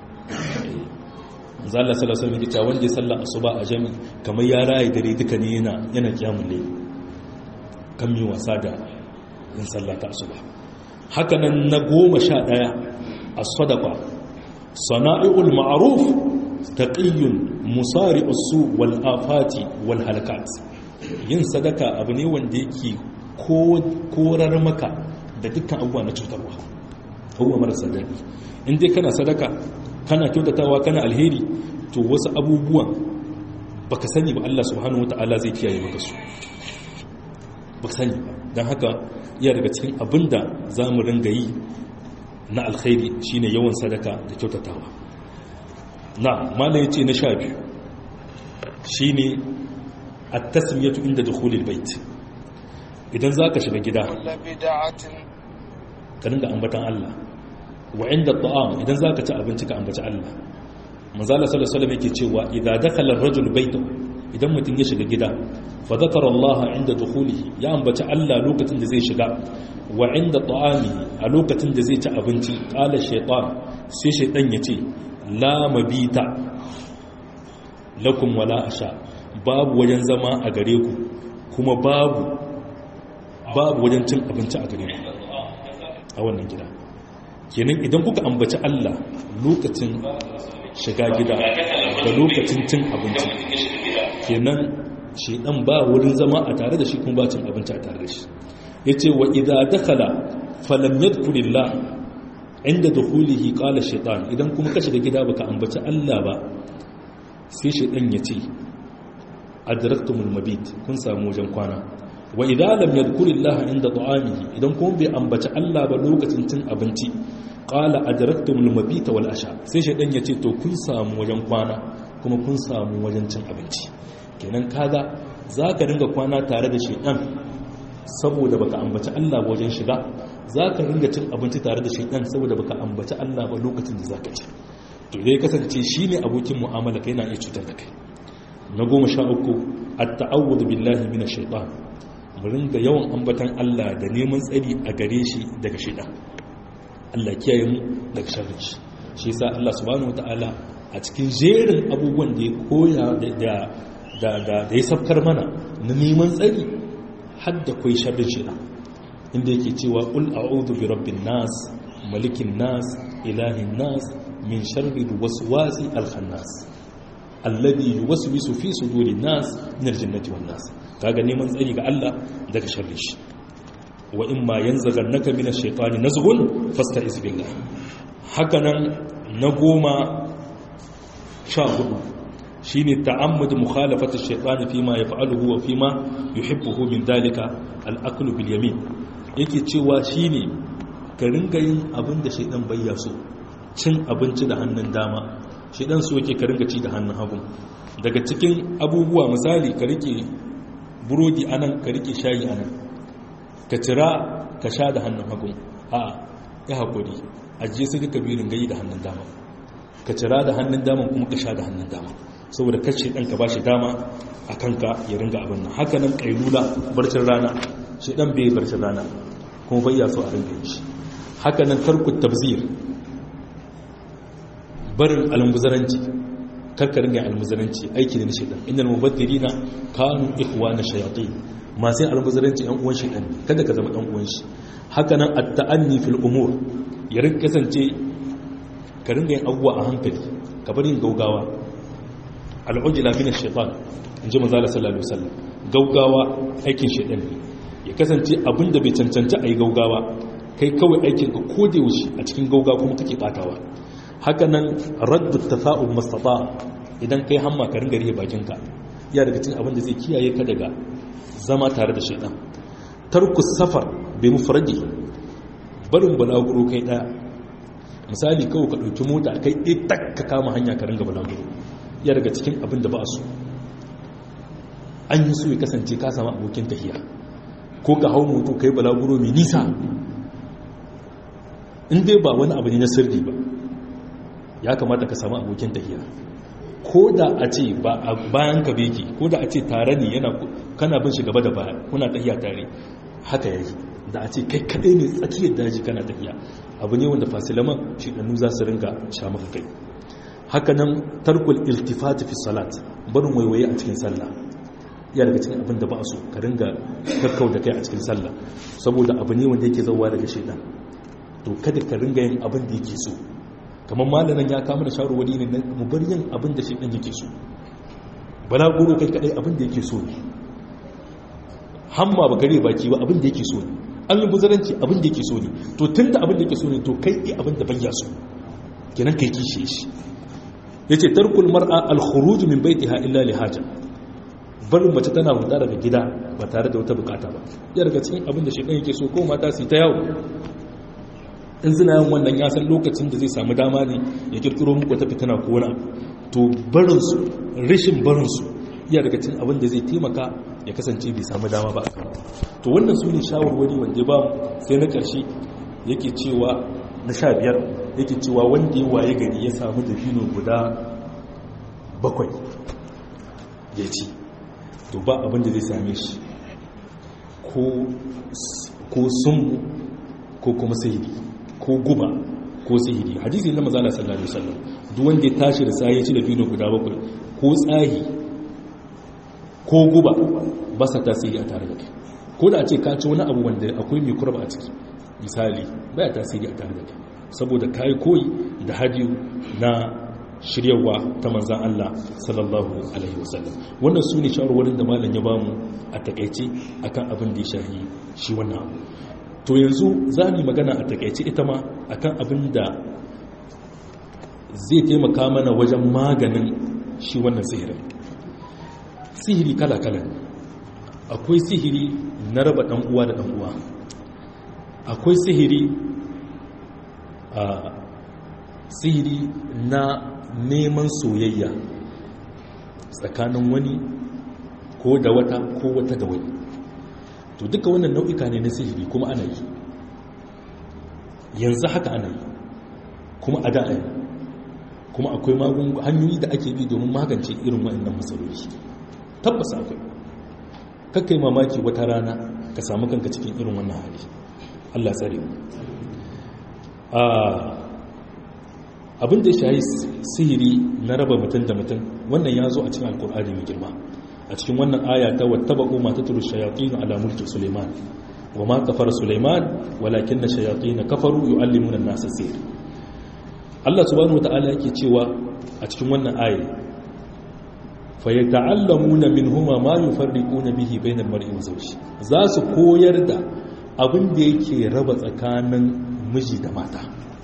Speaker 1: manzo Allah sallallahu alaihi wasallam ya ce wanda ya salla asuba a jami'i kamar ya raye dare duka ne yana yana kiyamul layl kan mi wasa da yin salla ta asuba haka nan na goma sha ɗaya as-sadaqa sana'iul ma'ruf taqiyyun musari'us su wal afati wal halakat yin sadaka abu ne wanda yake korar maka da dukkan abubuwa na cutarwa abubuwa marasa daɗi in dai kana sadaka kana kyautatawa kana alheri to wasu abubuwan baka sani ba Allah subhanahu wata'ala zai kiyaye maka su baka sani ba don haka iya daga cikin abinda za mu ringa yi na alkhairi shine yawan sadaka da kyautatawa na mala ya ce na sha biyu shi ne a tasmiyatu inda dukhulil bait idan za ka shiga gida ka dinga ambatan Allah wa inda ta'am idan za ka ci abinci ka ambaci Allah manzala sallallahu alaihi yake cewa idan dakhala ar-rajul baytahu idan mutum ya shiga gida fa zakara Allah inda dukhulihi ya ambaci Allah lokacin da zai shiga wa inda ta'amihi a lokacin da zai ci abinci qala shaytan sai shaytan ya ce la mabita lakum wala asha babu wajen zama a gare ku kuma babu babu wajen cin abinci a gare ku a wannan gida kenan idan kuka ambaci Allah lokacin shiga gida da lokacin cin abinci kenan shedan ba wurin zama a tare da shi kuma ba cin abinci a tare da shi yace wa idza dakhala falam yadhkurillah inda dukhulihi qala shaytan idan kuma ka shiga gida baka ambaci Allah ba sai shaytan ya ce adraktumul mabit kun samu wajen kwana wa idza lam yadhkurillaha inda ta'amihi idan kuma bai ambaci Allah ba lokacin cin abinci qala adraktumul mabita wal asha sai shaytan ya ce to kun samu wajen kwana kuma kun samu wajen cin abinci kenan kaga zaka dinga kwana tare da shaytan saboda baka ambaci Allah ba wajen shiga za ka ringa cin abinci tare da shaidan saboda baka ambaci Allah ba lokacin da za ka ci to dai kasance shi ne abokin mu'amala kai na iya cutar da kai na goma sha uku at-ta'awudu billahi minash shaitan mu ringa yawan ambatan Allah da neman tsari a gare shi daga shaidan Allah kiyaye mu daga sharrin shi shi yasa Allah subhanahu wataala a cikin jerin abubuwan da ya koya da da da ya sabkar mana na neman tsari har da kai sharrin shaidan inda yake cewa ƙul a'udhu bi rabbin nas malikin nas ilahin nas min sharri waswasi al-khannas alladhi yuwaswisu fi sudurin nas min al-jannati wan nas kaga neman tsari ga Allah daga sharri shi wa imma yanzaghannaka min ash-shaytani nazghun fasta'iz billah hakanan na goma sha hudu shine ta'ammud mukhalafati ash-shaytani fima yaf'aluhu wa fima yuhibbuhu min dhalika al-aklu bil yamin yake cewa shi ne ka ringa yin abin da shaidan bayya so cin abinci da hannun dama shaidan so yake ka ringa ci da hannun hagu daga cikin abubuwa misali ka rike burodi anan ka rike shayi anan ka cira ka sha da hannun hagu a ya haƙuri ajiye su duka biyu ringayi da hannun dama ka cira da hannun dama kuma ka sha da hannun dama saboda kacce ɗan ka ba shi dama a kanka ya ringa abin nan haka nan ƙailula barcin rana shi ɗan bai barcin rana kuma bayya so a ringa shi haka nan tarku tabzir barin almuzaranci karka ringa almuzaranci aiki ne na shaitan innal mubaddirina kanu ikhwana shayatin masu yin almuzaranci yan uwan shaitan kada ka zama dan uwan shi haka nan at-ta'anni fil umur ya rinka kasance ka ringa yin abubuwa a hankali ka bari yin gaugawa al'ujila min ash-shaytan inji manzo Allah sallallahu alaihi wasallam gaugawa aikin shaytan ne ya kasance abin da bai cancanci ayi gaugawa kai kawai aikin ka ko da yaushe a cikin gauga kuma kake batawa haka nan raddu tafa'ul mustata idan kai hamma ka ringa rihe bakinka ya daga cikin abin da zai kiyaye ka daga zama tare da shaytan tarku safar bai mufradi barin balaguro kai daya misali kawai ka ɗauki mota kai ɗaya tak ka kama hanya ka ringa balaguro ya daga cikin abin da ba su an yi so ya kasance ka sama abokin tafiya ko ka hau moto ka yi balaguro mai nisa in dai ba wani abu ne na sirri ba ya kamata ka samu abokin tafiya ko da a ce bayan ka beki ko da a ce tare ne yana kana bin shi gaba da baya kuna tafiya tare haka yake da a ce kai kadai ne tsakiyar daji kana tafiya abu ne wanda fasilaman shi ɗannu za su ringa sha maka kai haka nan tarkul iltifati fi salat barin waiwaye a cikin sallah ya daga cikin abin da ba so ka ringa kakkau da kai a cikin sallah saboda abu ne wanda yake zauwa daga shaidan to kada ka ringa yin abin da yake so kamar malamin ya kama da shawarwari ne na mu bar yin abin da shaidan yake so bala goro kai kadai abin da yake so ne hamma ba gare baki ba abin da yake so ne almubazaranci abin da yake so ne to tun da abin da yake so ne to kai yi abin da bayya so kenan kai kishe shi ya ce tarkul mar'a alkhuruj min baitiha illa li haja barin mace tana huta daga gida ba tare da wata bukata ba ya daga cikin abin da shekan yake so ko mata su ta yawo in zina yin wannan ya san lokacin da zai samu dama ne ya kirkiro muku wata fitina ko wani abu to barin su rashin barin su ya daga cikin abin da zai taimaka ya kasance bai samu dama ba a kan to wannan su ne shawarwari wanda ba sai na ƙarshe yake cewa na sha biyar yake cewa wanda ya waye gari ya samu dafino guda bakwai ya ci to ba abin da zai same shi ko sun ko kuma sihiri ko guba ko sihiri hadisi na mazala sallallahu alaihi wasallam duk wanda ya tashi da sai ya ci dafino guda bakwai ko tsahi ko guba ba sa tasiri a tare da kai ko da a ce ka ci wani abu wanda akwai mai kurba a ciki misali baya tasiri a tare da kai saboda kai koyi da hadiyu na shiryarwa ta manzan Allah sallallahu alaihi wasallam wannan su ne shawarwarin da malam ya bamu a takaice akan abin da ya shahi shi wannan abu to yanzu za mu magana a takaice ita ma akan abin da zai taimaka mana wajen maganin shi wannan sihirin sihiri kala-kala akwai sihiri na raba ɗan uwa da ɗan uwa akwai sihiri a sihiri na neman soyayya tsakanin wani ko da wata ko wata da wani to duka wannan nau'ika ne na sihiri kuma ana yi yanzu haka ana yi kuma a da'a kuma akwai magungun hanyoyi da ake bi domin magance irin waɗannan matsaloli tabbas akwai kakkai mamaki wata rana ka samu kanka cikin irin wannan hali Allah tsare mu abin da shayi sihiri na raba mutum da mutum wannan ya zo a cikin alkur'ani mai girma a cikin wannan aya ta wattaba'u ma tatlu shayatin ala mulki suleiman wa ma kafara suleiman walakin na shayatin kafaru yu'allimuna an-nasa sihir Allah subhanahu wata'ala yake cewa a cikin wannan aya fa yata'allamuna minhuma ma yufarriquna bihi bainal mar'i wa zawji za su koyar da abin da yake raba tsakanin miji da mata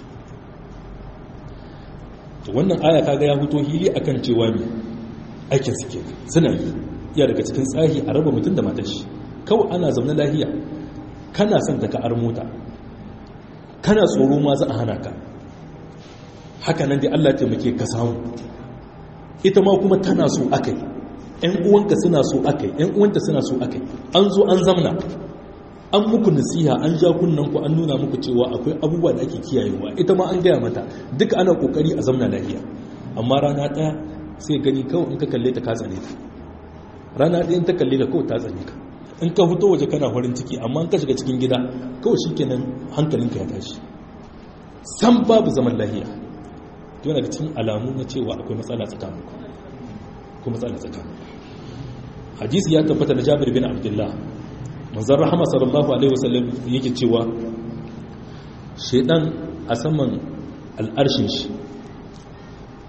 Speaker 1: to wannan aya kaga ya fito hili akan cewa me aikin su kenan suna yi ya daga cikin tsahi a raba mutum da matar shi kawai ana zaune lahiya kana son ta ka ar mota kana tsoro ma za a hana ka haka nan dai Allah ya taimake ka samu ita ma kuma tana so akai ƴan uwanka suna so akai ƴan uwanta suna so akai an zo an zamna an muku nasiha an ja kunnan ku an nuna muku cewa akwai abubuwa da ake kiyayewa ita ma an gaya mata duka ana kokari a zamna lafiya amma rana ɗaya sai gani kawai in ka kalle ta ka tsane ta rana ɗaya in ta kalle ka kawai ta tsane ka in ka fito waje kana farin ciki amma in ka shiga cikin gida kawai shikenan hankalinka ya tashi san babu zaman lafiya yana da cikin alamu na cewa akwai matsala tsakaninku ko matsala tsakaninku hadisi ya tabbata da Jabir bin Abdullah manzan rahama sallallahu alaihi wasallam yake cewa shaidan a saman al'arshin shi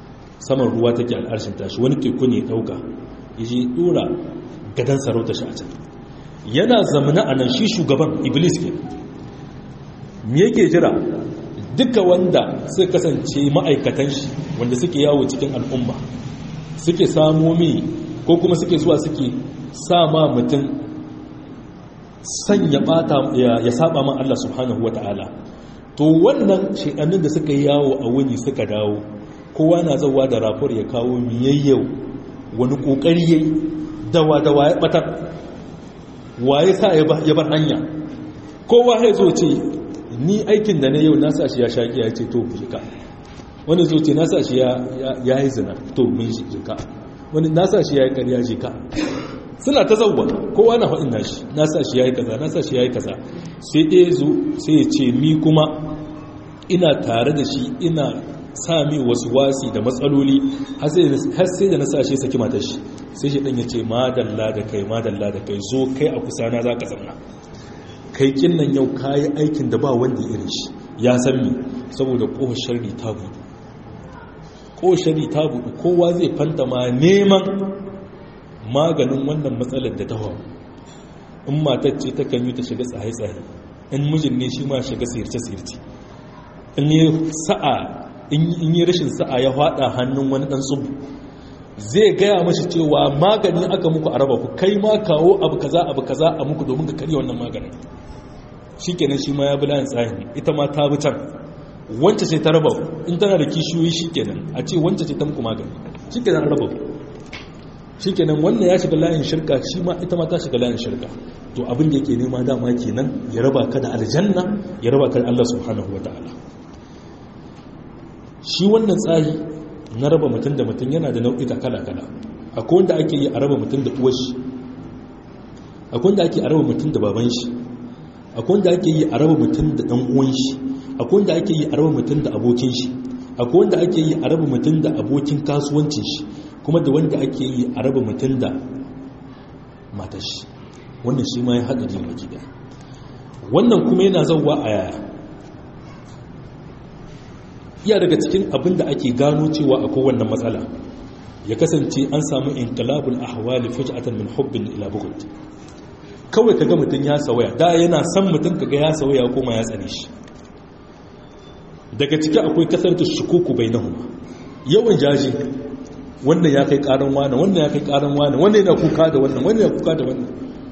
Speaker 1: saman ruwa take al'arshin tashi wani teku ne dauka yaje dora gadan sarauta shi a can yana zamana a nan shi shugaban iblis ke me yake jira duka wanda suka kasance ma'aikatan shi wanda suke yawo cikin al'umma suke samo mi ko kuma suke zuwa suke sa ma mutum sanya bata ya saba ma Allah subhanahu wata'ala to wannan shekannin da suka yi yawo a wuni suka dawo kowa na zauwa da rafur ya kawo miyayyau wani kokari yayi dawa dawa ya batar waye sa ya bar hanya kowa ya zo ce ni aikin da na yau na sa shi ya shaƙi ya ce to jika wani zo ce na sa shi ya yi zina to mun shi jika wani na sa shi ya yi ƙarya jika suna ta zauwa kowa na faɗin nashi na sa shi ya yi kaza na sa shi ya yi kaza sai ɗaya zo sai ya ce mi kuma ina tare da shi ina sa mi wasu wasi da matsaloli har sai da na sa shi saki matar shi sai shi ɗan ya ce madalla da kai madalla da kai zo kai a kusa na za ka zamna kai kinnan yau kayi aikin da ba wanda irin shi ya san mi saboda ƙohon shari ta buɗu ƙohon shari ta buɗu kowa zai fanta ma neman maganin wannan matsalar da ta hau in matar ce ta kan yi ta shiga tsaye-tsaye in mijin ne shi ma shiga sirce-sirce in yi sa'a in yi rashin sa'a ya haɗa hannun wani ɗan tsubu zai gaya mashi cewa magani aka muku a raba ku kai ma kawo abu kaza abu kaza a muku domin ka karya wannan maganin shikenan shi ma ya bi layin tsahin ita ma ta bi can wance ce ta raba in tana da kishiyoyi shikenan a ce wance ce ta muku magani shikenan an raba shikenan wannan ya shiga layin shirka shi ma ita ma ta shiga layin shirka to abin da yake nema dama kenan ya raba ka da aljanna ya raba ka da Allah subhanahu wataala shi wannan tsari na raba mutum da mutum yana da nau'ika kala-kala akwai wanda ake yi a raba mutum da uwar shi akwai wanda ake a raba mutum da baban shi akwai wanda ake yi a raba mutum da ɗan uwan shi akwai wanda ake yi a raba mutum da abokin shi akwai wanda ake yi a raba mutum da abokin kasuwancin shi kuma da wanda ake yi a raba mutum da matar shi wannan shi ma ya haɗa jin baki da wannan kuma yana zauwa a yaya iya daga cikin abin da ake gano cewa a kowannan matsala ya kasance an samu inqilabul ahwali fuj'atan min hubbin ila bughd kawai kaga mutun ya sawaya da yana san mutun kaga ya sawaya kuma ya tsane shi daga ciki akwai kasartu shukuku bainahuma yawan jaji wannan ya kai karan wani wannan ya kai karan wani wannan yana kuka da wannan wannan ya kuka da wannan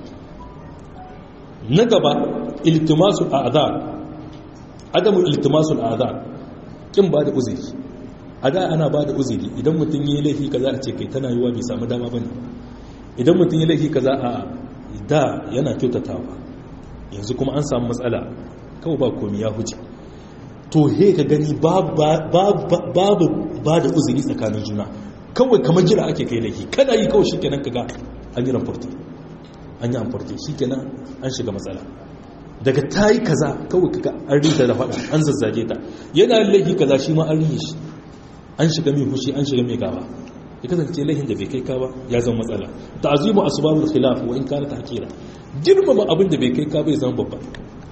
Speaker 1: na gaba iltimasul a'dhar adamu iltimasul a'dhar kin ba da uzuri a da ana ba da uzuri idan mutum yi laifi kaza a ce kai tana yiwa bai samu dama bane idan mutum yi laifi kaza a da yana kyautatawa yanzu kuma an samu matsala kawai ba komi ya huce to he ka gani babu ba da uzuri tsakanin juna kawai kamar jira ake kai laifi kada yi kawai shikenan kaga an yi ramfarti an yi amfarti shikenan an shiga matsala daga ta yi kaza kawai kaga an rita da faɗa an zazzage ta yana laifi kaza shi ma an rihe shi an shiga mai fushi an shiga mai gaba ya kasance laifin da bai kai ka ba ya zama matsala ta'azimu asbabul khilaf wa in kana tahkira girmama abin da bai kai ka bai zama babba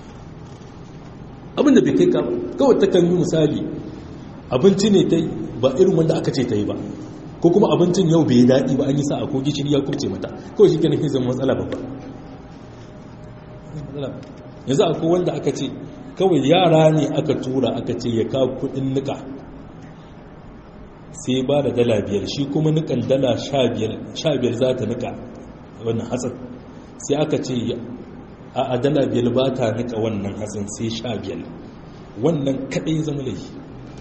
Speaker 1: abin da bai kai ka kawai ta kan yi misali abinci ne ta ba irin wanda aka ce ta yi ba ko kuma abincin yau bai daɗi ba an yi sa'a ko gishiri ya kubce mata kawai shi kenan zama matsala babba yanzu akwai wanda aka ce kawai yara ne aka tura aka ce ya kawo kudin nika sai ba da dala biyar shi kuma nikan dala sha biyar za ta nika wannan hatsin sai aka ce a dala biyar ba ta nika wannan hatsin sai sha biyar wannan kadai zama laifi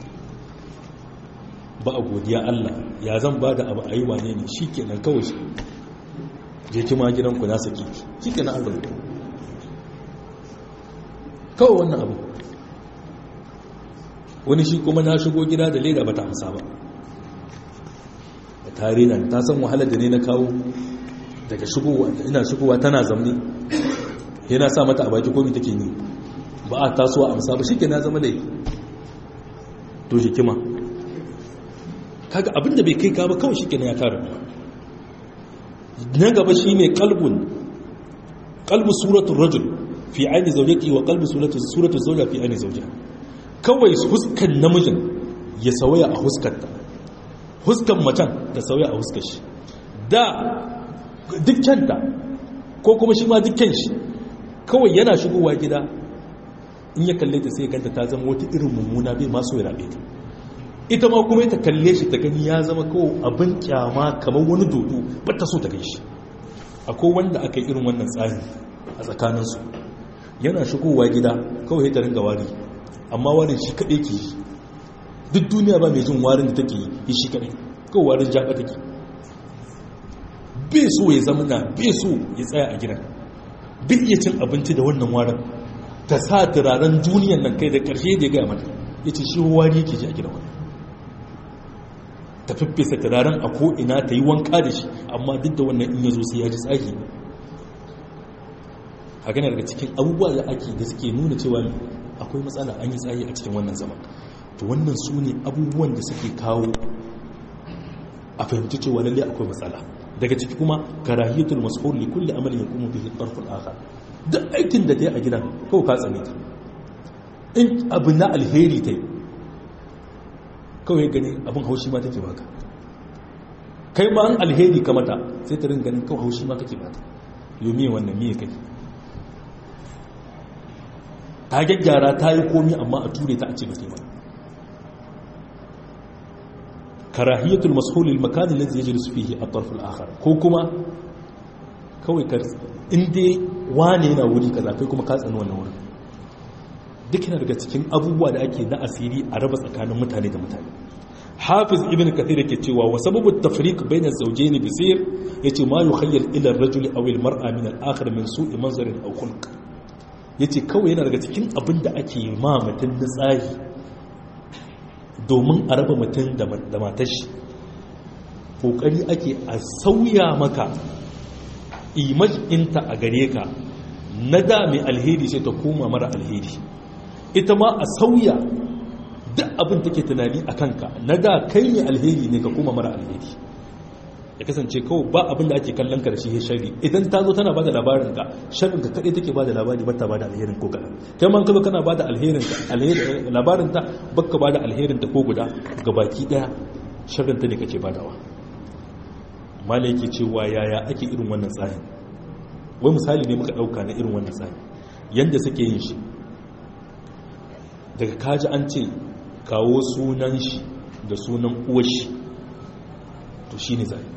Speaker 1: ba a godiya Allah ya zan ba da abu a yi wane ne shi kenan kawai shi je kima gidanku na saki shi kenan an rubuta kawai wannan abu wani shi kuma na shigo gida da leda ba ta hamsa ba da tare nan ta san wahalar da ne na kawo daga shigowa ina shigowa tana zamni yana sa mata a baki komi take ni ba a tasowa amsa ba shi ke na zama laifi to hikima kaga abinda bai kai ka ba kawai shi ke ya kare na gaba shi ne kalbun kalbu suratun rajul fi aini zaujaki wa kalbi suratun zauja fi aini zauja kawai huskan namijin ya sawaya a huskarta huskan macen ta sauya a huskar shi da dukkanta ko kuma shi ma dukkan shi kawai yana shigowa gida in ya kalle ta sai ganta ta zama wata irin mummuna bai maso ya rabe ta ita ma kuma ta kalle shi ta gani ya zama kawai abin kyama kamar wani dodo ba ta so ta gan shi akwai wanda aka yi irin wannan tsari a tsakaninsu yana shigowa gida kawai ta ringa wari amma warin shi kaɗai ke yi duk duniya ba mai jin warin da take yi shi kaɗai kawai warin jaɓa take bai so ya zama na bai so ya tsaya a gidan bai iya cin abinci da wannan warin ta sa turaren duniyan nan kai da ƙarshe da ya gaya mata ya ce shi wari yake ji a gidan wani ta fiffesa turaren a ko'ina ta yi wanka da shi amma duk da wannan in ya zo sai ya ji tsaki haka daga cikin abubuwa da ake da suke nuna cewa akwai matsala an yi tsayi a cikin wannan zaman to wannan su ne abubuwan da suke kawo a fahimci cewa lalle akwai matsala daga ciki kuma karahiyatul mas'ul li kulli amalin yaqumu bihi tarful akhar duk aikin da ta yi a gidan kawai ka tsane ta in abu na alheri ta yi kawai gani abin haushi ma take baka kai ma an alheri ka mata sai ta rin ganin kawai haushi ma kake bata yau miye wannan miye kai ta gyaggyara ta yi komi amma a ture ta a ce ba ba karahiyatul mashulil makanin lazi ya jirisu fiye a tarful akhar ko kuma kawai ka inda wane yana wuri kaza kai kuma ka tsani wannan wurin duk yana daga cikin abubuwa da ake na asiri a raba tsakanin mutane da mutane hafiz ibn kathir yake cewa wa sababu tafriq bayna zawjayn bisir yace ma yukhayyal ila ar-rajul aw al-mar'a min al-akhar min su'i manzarin aw khulq yace kawai yana daga cikin abin da ake ma mutun da tsari domin a raba mutun da matar shi kokari ake a sauya maka imaj inta a gare ka na da mai alheri sai ta koma mara alheri ita ma a sauya duk abin take tunani a kanka na da kai ne alheri ne ka koma mara alheri ya kasance kawai ba abin da ake kallon ka da shi ya shari idan ta zo tana bada labarin ka sharrin ka kadai take bada labari ba ta bada alherin ko kadan kai man kazo kana bada alherin ka alherin labarin ta baka bada alherin ta ko guda gabaki daya sharrin ta ne kake badawa malai yake cewa yaya ake irin wannan tsarin wai misali ne muka dauka na irin wannan tsari yanda suke yin shi daga kaji an ce kawo sunan shi da sunan uwashi to shi ne zai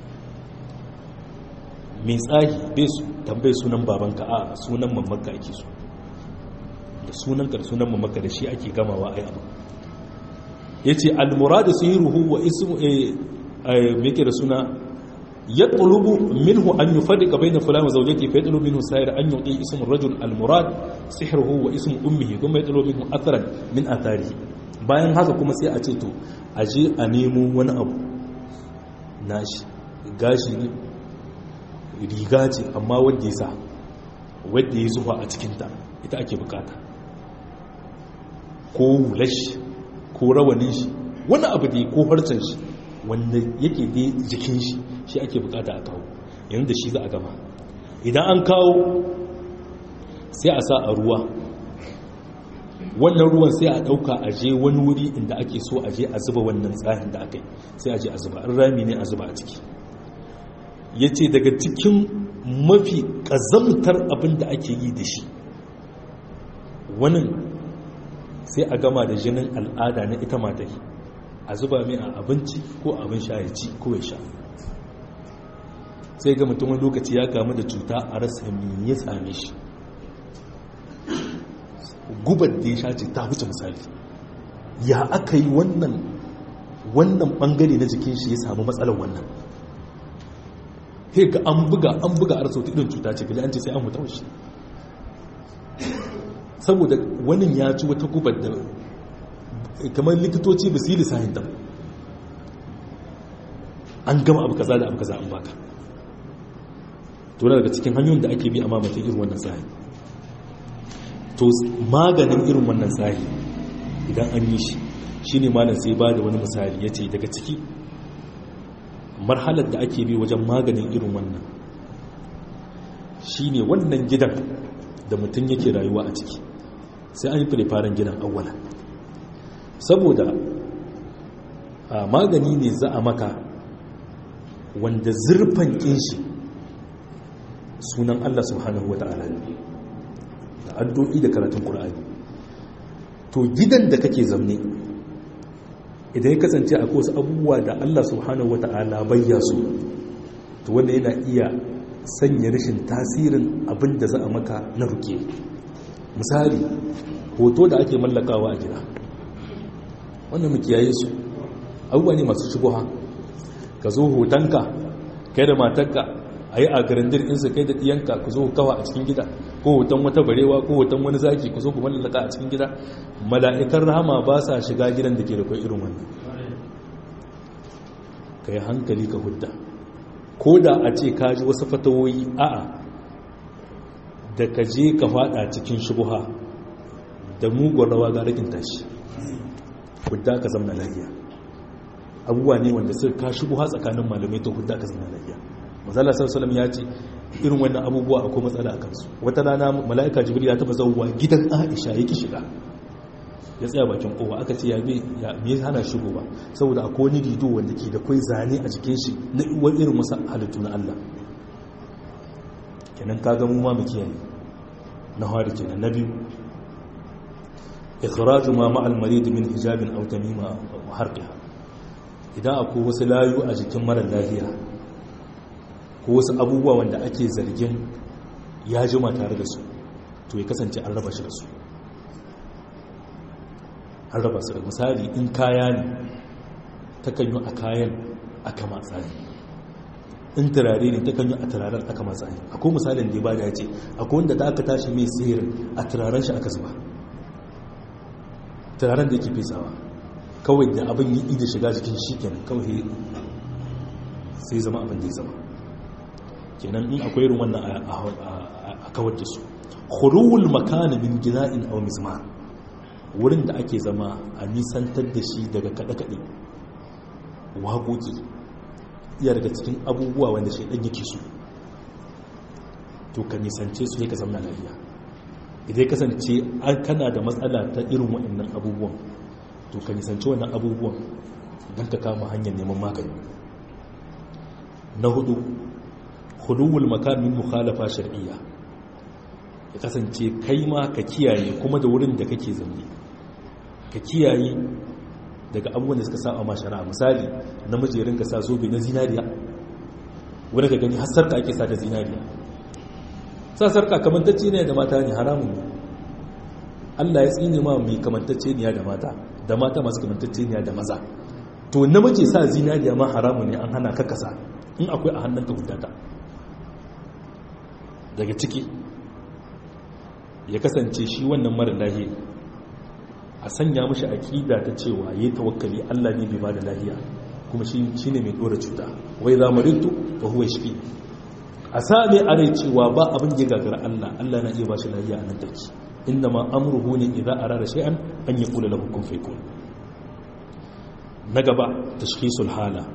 Speaker 1: mai tsari bai su tambaye sunan babanka a sunan mamaka ake so da sunan ka da sunan mamaka da shi ake gamawa ai abu ya ce almuradu su yi ruhu wa ismu meke da suna ya ɗulubu minhu an yi faɗi ƙabai na fulani zaujaki fa ya ɗulubu minhu sayar an yi ismin rajul almurad sihirhu wa ismin ummihi kuma ya ɗulubu minhu atharan min atharihi bayan haka kuma sai a ce to a je a nemo wani abu nashi gashi ne riga ce amma wadda ya sa wadda ya zuwa a cikinta ita ake bukata ko wulashi ko rawanin shi wani abu da ya ko harcen shi wanda yake da jikin shi shi ake bukata a kawo yanzu da shi za a gama idan an kawo sai a sa a ruwa wannan ruwan sai a ɗauka a je wani wuri inda ake so a je a zuba wannan tsahin da aka yi sai a je a zuba an rami ne a zuba a ciki ya ce daga cikin mafi ƙazamtar abin da ake yi da shi wani sai a gama da jinin al'ada na ita matai a zuba mai a abinci ko abin sha ya ci ko ya sha sai ga mutumin lokaci ya kamu da cuta a rasa mai ya same shi gubar da ya sha ce ta wuce misali ya aka yi wannan wannan bangare na jikin shi ya samu matsalar wannan ga an buga an buga a rasauta irin cuta ce gali an ce sai an mutu shi saboda wani ya ci wata gubar da kamar likitoci ba su yi lissahin ta an gama abu kaza da abu kaza an baka to daga cikin hanyoyin da ake bi a mamata irin wannan tsari to maganin irin wannan tsari idan an yi shi shi ne malam sai ba da wani misali ya ce daga ciki marhalar da ake bi wajen maganin irin wannan shi ne wannan gidan da mutum yake rayuwa a ciki sai an yi firifaren gidan awwala saboda magani ne za a maka wanda zurfan kinshi sunan Allah subhanahu wa ta'ala ne da addu'i da karatun ƙur'ani to gidan da kake zamne idan ya kasance a wasu abubuwa da Allah subhanahu wa ta'ala bayya su to wanda yana iya sanya rashin tasirin abin da za a maka na ruke misali hoto da ake mallakawa a gida wannan mu kiyaye su abubuwa ne masu shubuha ka zo hotonka kai da matarka a yi a garandir insu kai da ɗiyanka ku zo kawa a cikin gida ko hoton wata barewa ko hoton wani zaki ku zo ku mallaka a cikin gida mala'ikan rahama ba sa shiga gidan da ke da kai irin wannan ka yi hankali ka hudda ko da a ce ka ji wasu fatawoyi a'a da ka je ka fada cikin shubuha da mugun rawa ga rikin tashi hudda ka zama lafiya abubuwa ne wanda suka ka shubuha tsakanin malamai to hudda ka zama lafiya mazala sallallahu ya ce irin wannan abubuwa akwai matsala a kansu wata rana mala'ika jibril ya taba zauwa gidan aisha yake shiga ya tsaya bakin kowa aka ce ya me ya hana shigo ba saboda akwai wani rido wanda ke da kai zane a jikin shi na wani irin wasu halittu na Allah kenan ka ga mu ma mu kiyaye na hari kenan na biyu ikhraju ma ma'al marid min hijabin aw tamima wa harqiha idan akwai wasu layu a jikin mara lafiya ko wasu abubuwa wanda ake zargin ya jima tare da su to ya kasance an raba shi da su an raba su da misali in kaya ne takan yi a kayan aka matsa ne in turare ne takan yi a turaren aka matsa ne akwai misalin da ya bada ya ce akwai wanda da aka tashi mai sihirin a turaren shi aka zuba turaren da yake fesawa kawai da abin yi da shiga jikin shi kenan kawai sai zama abin da ya zama kenan in akwai irin wannan a kawar da su khuluwul makana min gina'in aw mizmar wurin da ake zama a nisantar da shi daga kaɗe-kaɗe waƙoƙi iya daga cikin abubuwa wanda shaidan yake su to ka nisance su ne ka zama lafiya idan kasance an kana da matsala ta irin waɗannan abubuwan to ka nisance wannan abubuwan don ka kama hanyar neman magani na hudu huduwul makamin mukhalafa shar'iyya ya kasance kai ma ka kiyaye kuma da wurin da kake zaune ka kiyaye daga abubuwan da suka sa ma shari'a misali namiji ya rinka sa zobe na zinariya wani ka gani har sarka ake sa da zinariya sa sarka kamantacce ne da mata ne haramun ne Allah ya tsine ma mai kamantacce ne da mata da mata masu kamantacce ne da maza to namiji sa zinariya ma haramun ne an hana ka kasa in akwai a hannun ka hudata daga ciki ya kasance shi wannan mara lahiya a sanya mashi aƙida ta cewa ya tawakkali Allah ne bai ba da lahiya kuma shi ne mai ɗora cuta wai za marintu ba huwa shi a sami a rai cewa ba abin da ya gagara Allah Allah na iya ba shi lahiya a nan take inda ma amruhu ne idan a rara shay'an an yi kula lahu kun faikun na gaba tashkhisul hala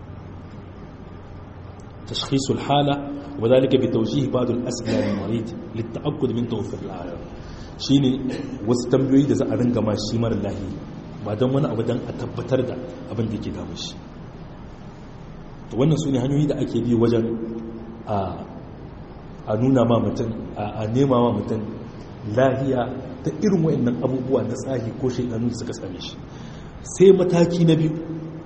Speaker 1: tashkhisul hala wa zalika bi tawjih ba'd al-asbab al-marid lit-ta'akkud min tawfir al shine wasu tambayoyi da za a ringa ma shi mara lahi ba don wani abu don a tabbatar da abin da ke damun shi to wannan su ne hanyoyi da ake bi wajen a nuna ma mutum a nema ma mutum lahiya ta irin wa'annan abubuwa na tsahi ko shaidanu da suka same shi sai mataki na biyu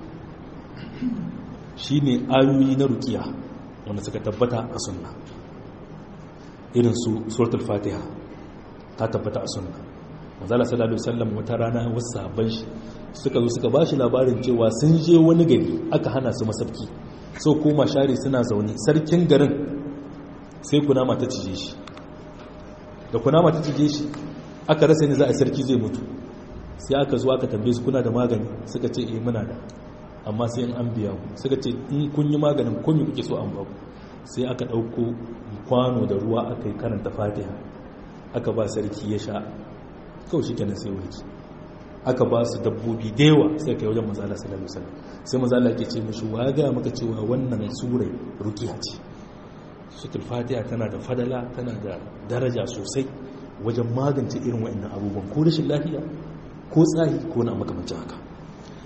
Speaker 1: shine ayoyi na rukiya wanda suka tabbata a sunna irin su suratul fatiha ta tabbata a sunna manzala sallallahu alaihi wasallam wata rana wasu sahabban shi suka zo suka bashi labarin cewa sun je wani gari aka hana su masarki so koma share suna zaune sarkin garin sai kunama ta cije shi da kunama ta cije shi aka rasa ni za a sarki zai mutu sai aka zo aka tambaye su kuna da magani suka ce eh muna da amma sai in an biya ku suka ce in kun yi maganin ko me kuke so an ba ku sai aka dauko kwano da ruwa aka yi karanta fatiha aka ba sarki ya sha kawai shi kenan sai warki aka ba su dabbobi da yawa sai kai wajen mazala sallallahu alaihi sai mazala ke ce mishi wa ga maka cewa wannan surai rukiya ce suratul fatiha tana da fadala tana da daraja sosai wajen magance irin wa'annan abubuwan ko rashin lafiya ko tsahi ko na makamancin haka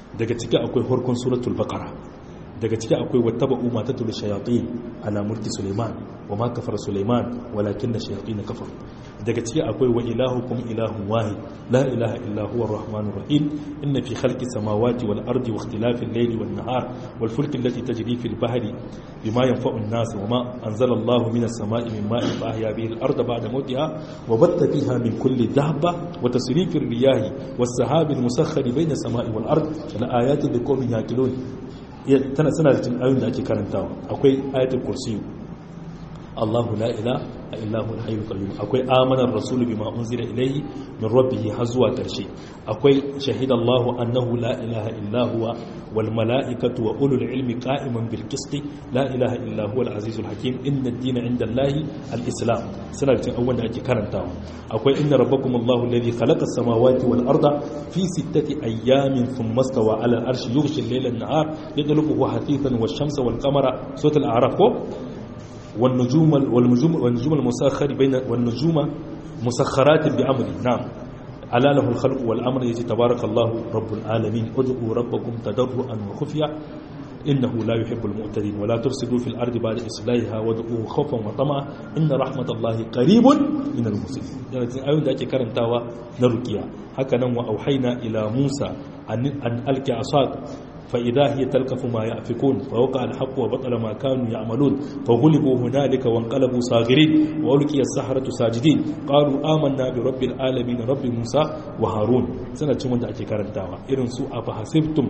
Speaker 1: daga ciki akwai harkon suratul baqara daga ciki akwai wattaba'u ma tatul shayatin ala mulki suleiman wa ma kafara suleiman walakin da shayatin kafaru daga ciki akwai wa ilahukum ilahun wahid la ilaha illa huwa arrahmanur rahim inna fi khalqi samawati wal ardi wa ikhtilafi al-layli wan nahar wal fulki allati tajri fil bahri bima yanfa'u an-nas wa ma anzala Allahu minas sama'i min ma'in fa ahya bihi al-arda ba'da mawtiha wa batta fiha min kulli dabba wa tasrifir riyahi was sahabi al-musakhkhari bayna as-sama'i wal ard la ayatin liqawmin yaqilun tana suna da cin ayoyin da ake karantawa akwai ayatul kursiyu Allahu la ilaha illa huwa al-hayyul qayyum akwai amana ar-rasulu bima unzila ilayhi min rabbih har zuwa karshe akwai shahida Allahu annahu la ilaha illa huwa wal malaikatu wa ulul ilmi qa'iman bil qisti la ilaha illa huwa al-azizul hakim inna ad-dina 'inda Allahi al-islam suna da cin abubuwan da ake karantawa akwai inna rabbakum Allahu alladhi khalaqa as-samawati wal arda fi sittati ayyamin thumma istawa 'ala al-arshi yughshi al-layla an-nahar yadlubuhu hatithan wash-shamsa wal-qamara suratul a'raf ko والنجوم والنجوم والنجوم المسخر بين والنجوم مسخرات بأمره نعم ألا له الخلق والأمر يجي تبارك الله رب العالمين ادعوا ربكم تضرعا وخفيا إنه لا يحب المعتدين ولا تفسدوا في الأرض بعد إصلاحها وادعوه خوفا وطمعا إن رحمة الله قريب من المسلمين يعني أيون ذاك كرنتاوا نرقيا هكذا وأوحينا إلى موسى أن أن ألقي عصاك فإذا هي تلقف ما يأفكون فوقع الحق وبطل ما كانوا يعملون فغلبوا هنالك وانقلبوا صاغرين وألقي السحرة ساجدين قالوا آمنا برب العالمين رب موسى وهارون سنة من أكي كارنتاوا إرن سوء فحسبتم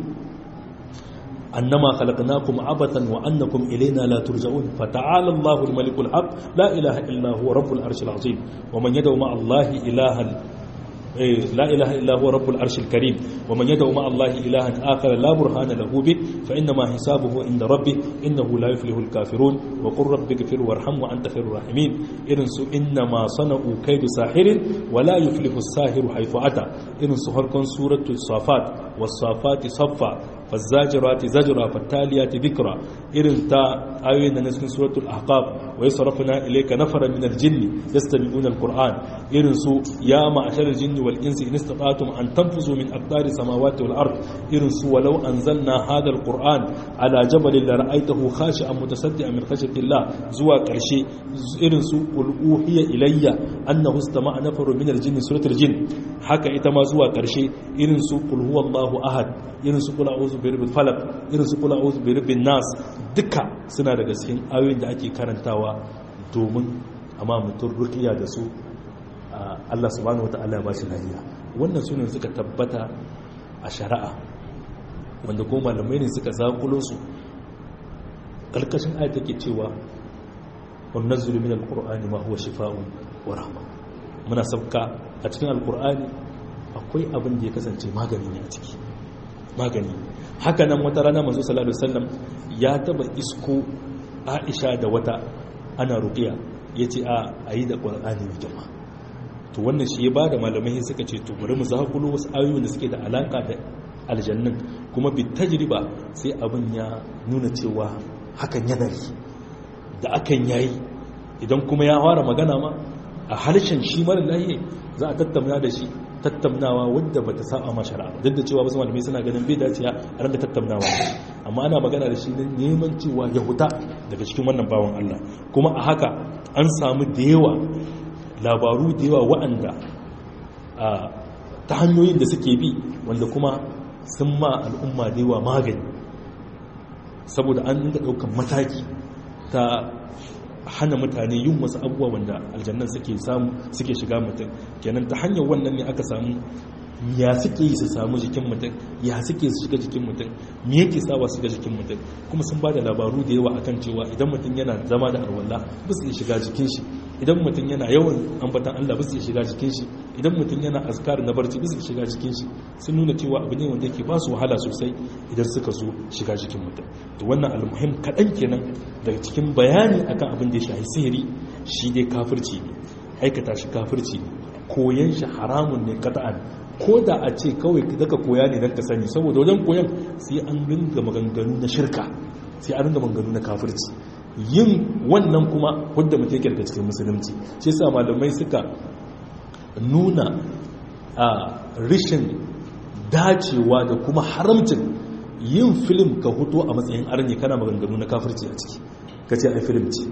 Speaker 1: أنما خلقناكم عبثا وأنكم إلينا لا ترجعون فتعالى الله الملك الحق لا إله إلا هو رب العرش العظيم ومن يدعو مع الله إلها لا إله إلا هو رب العرش الكريم ومن يدعو مع الله إلها آخر لا برهان له به فإنما حسابه عند ربه إنه لا يفلح الكافرون وقل رب اغفر وارحم وأنت خير الراحمين إنسوا إنما صنعوا كيد ساحر ولا يفلح الساحر حيث أتى إنسوا هركن سورة الصافات والصافات صفا فالزاجرات زجرا فالتاليات ذكرا إرن تا آيين نسكن سورة الأحقاب ويصرفنا إليك نفرا من الجن يستمعون القرآن إرن سو يا معشر الجن والإنس إن استطعتم أن تنفذوا من أقدار السماوات والأرض إرن سو ولو أنزلنا هذا القرآن على جبل لرأيته خاشعا متصدعا من خشية الله زوا كرشي إرن سو قل أوحي إلي أنه استمع نفر من الجن سورة الجن حكى إتما زوا كرشي إرن سو قل هو الله أحد إرن سو قل أعوذ birbil falak irin su kula uzu birbin nas duka suna daga cikin ayoyin da ake karantawa domin amma mutum rukiya da su Allah subhanahu wata'ala ba shi lafiya wannan sunan suka tabbata a shari'a wanda ko malamai ne suka zakulo su kalkashin ayat take cewa wa nazzulu min alqur'ani ma huwa shifaa'un wa rahma muna sabka a cikin alqur'ani akwai abin da ya kasance magani ne a ciki magani haka nan wata rana manzo sallallahu alaihi wasallam ya taba isko Aisha da wata ana ruqiya yace a ayi da Qur'ani ne jama'a to wannan shi ya bada malamai suka ce to bari mu zakulo wasu ayoyi da suke da alaka da aljannin kuma bi tajriba sai abin ya nuna cewa hakan yana yi da akan yayi idan kuma ya fara magana ma a harshen shi mara lahiya za a tattauna da shi tattaunawa wadda bata saba ma shari'a duk da cewa wasu malamai suna ganin bai dace a ran da tattaunawa amma ana magana da shi neman cewa ya huta daga cikin wannan bawan Allah kuma a haka an samu da yawa labaru da yawa waɗanda ta hanyoyin da suke bi wanda kuma sun ma al'umma da yawa magani saboda an dinga ɗaukan mataki ta hana mutane yin wasu abubuwa wanda aljannan suke samu suke shiga mutum kenan ta hanyar wannan ne aka samu ya suke yi su samu jikin mutum ya suke su shiga jikin mutum me yake sawa su shiga jikin mutum kuma sun ba da labaru da yawa akan cewa idan mutum yana zama da alwala ba su iya shiga jikin shi idan mutum yana yawan ambatan Allah ba su iya shiga jikin shi idan mutum yana azkar na barci ba su iya shiga jikin shi sun nuna cewa abu ne wanda yake ba su wahala sosai idan suka zo shiga jikin mutum to wannan almuhim kaɗan kenan daga cikin bayani akan abin da ya shahi sihiri shi dai kafirci ne aikata shi kafirci ne koyan shi haramun ne kata'an ko da a ce kawai daga koya ne don ka sani saboda wajen koyan sai an ringa maganganu na shirka sai an ringa maganganu na kafirci yin wannan kuma wadda mutum yake daga cikin musulunci shi sa malamai suka nuna a rishin dacewa da kuma haramcin yin film ka huto a matsayin arni kana maganganu na kafirci a ciki ka ce ai film ce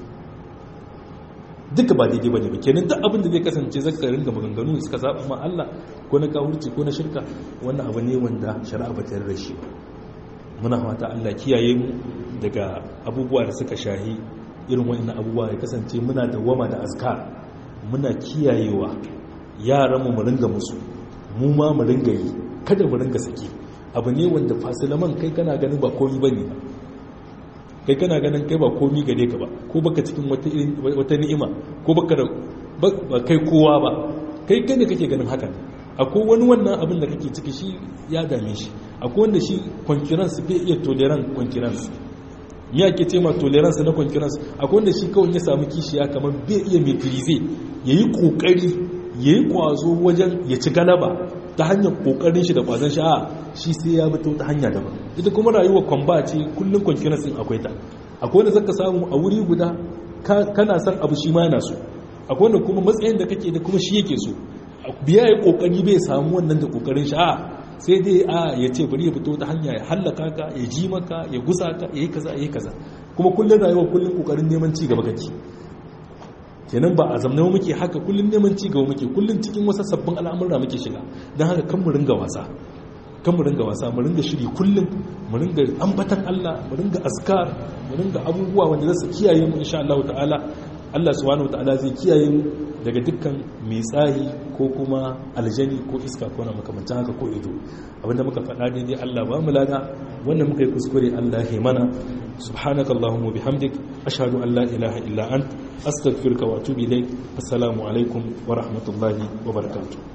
Speaker 1: duka ba daidai ba ne ba kenan duk abin da zai kasance zaka ringa maganganu suka saba ma Allah ko na kafirci ko na shirka wannan abu ne wanda shari'a ba ta yarda shi ba muna fata Allah kiyaye mu daga abubuwa da suka shahi irin wannan abubuwa ya kasance muna da wama da azkar muna kiyayewa yaran mu mu ringa musu mu ma mu ringa yi kada mu ringa saki abu ne wanda fasilaman kai kana ganin ba komi bane kai kana ganin kai ba komi gare ka ba ko baka cikin wata ni'ima ko baka da ba kai kowa ba kai kai ne kake ganin haka akwai wani wannan abin da kake ciki shi ya dame shi akwai wanda shi concurrence bai iya tolerance concurrence ya ke ce ma tolerance na concurrence akwai wanda shi kawai ya samu kishiya kamar bai iya maîtriser yayi kokari yayi kwazo wajen ya ci galaba ta hanyar kokarin shi da kwazon shi a shi sai ya bi ta hanya daban ita kuma rayuwar kwamba ce kullum concurrence din akwai ta akwai wanda zaka samu a wuri guda kana son abu shi ma yana so akwai wanda kuma matsayin da kake da kuma shi yake so biya ya kokari bai samu wannan da kokarin shi a sai dai a ya ce bari ya fito ta hanya ya hallaka ka ya ji maka ya gusa ka ya yi kaza ya yi kaza kuma kullum rayuwa kullum kokarin neman ci gaba kake kenan ba a zamanin muke haka kullum neman ci gaba muke kullum cikin wasu sabbin al'amura muke shiga don haka kan mu ringa wasa kan mu ringa wasa mu ringa shiri kullum mu ringa ambatan Allah mu ringa azkar mu ringa abubuwa wanda za su kiyaye mu insha Allah ta'ala Allah subhanahu ta'ala zai kiyaye mu daga dukkan mai tsahi ko kuma aljani ko iska ko na makamancin haka ko ido abinda muka faɗa daidai Allah ba mu lada wannan muka yi kuskure Allah ya mana subhanakallahumma bihamdik ashhadu an la ilaha illa ant astaghfiruka wa atubu ilaik assalamu alaikum wa rahmatullahi wa barakatuh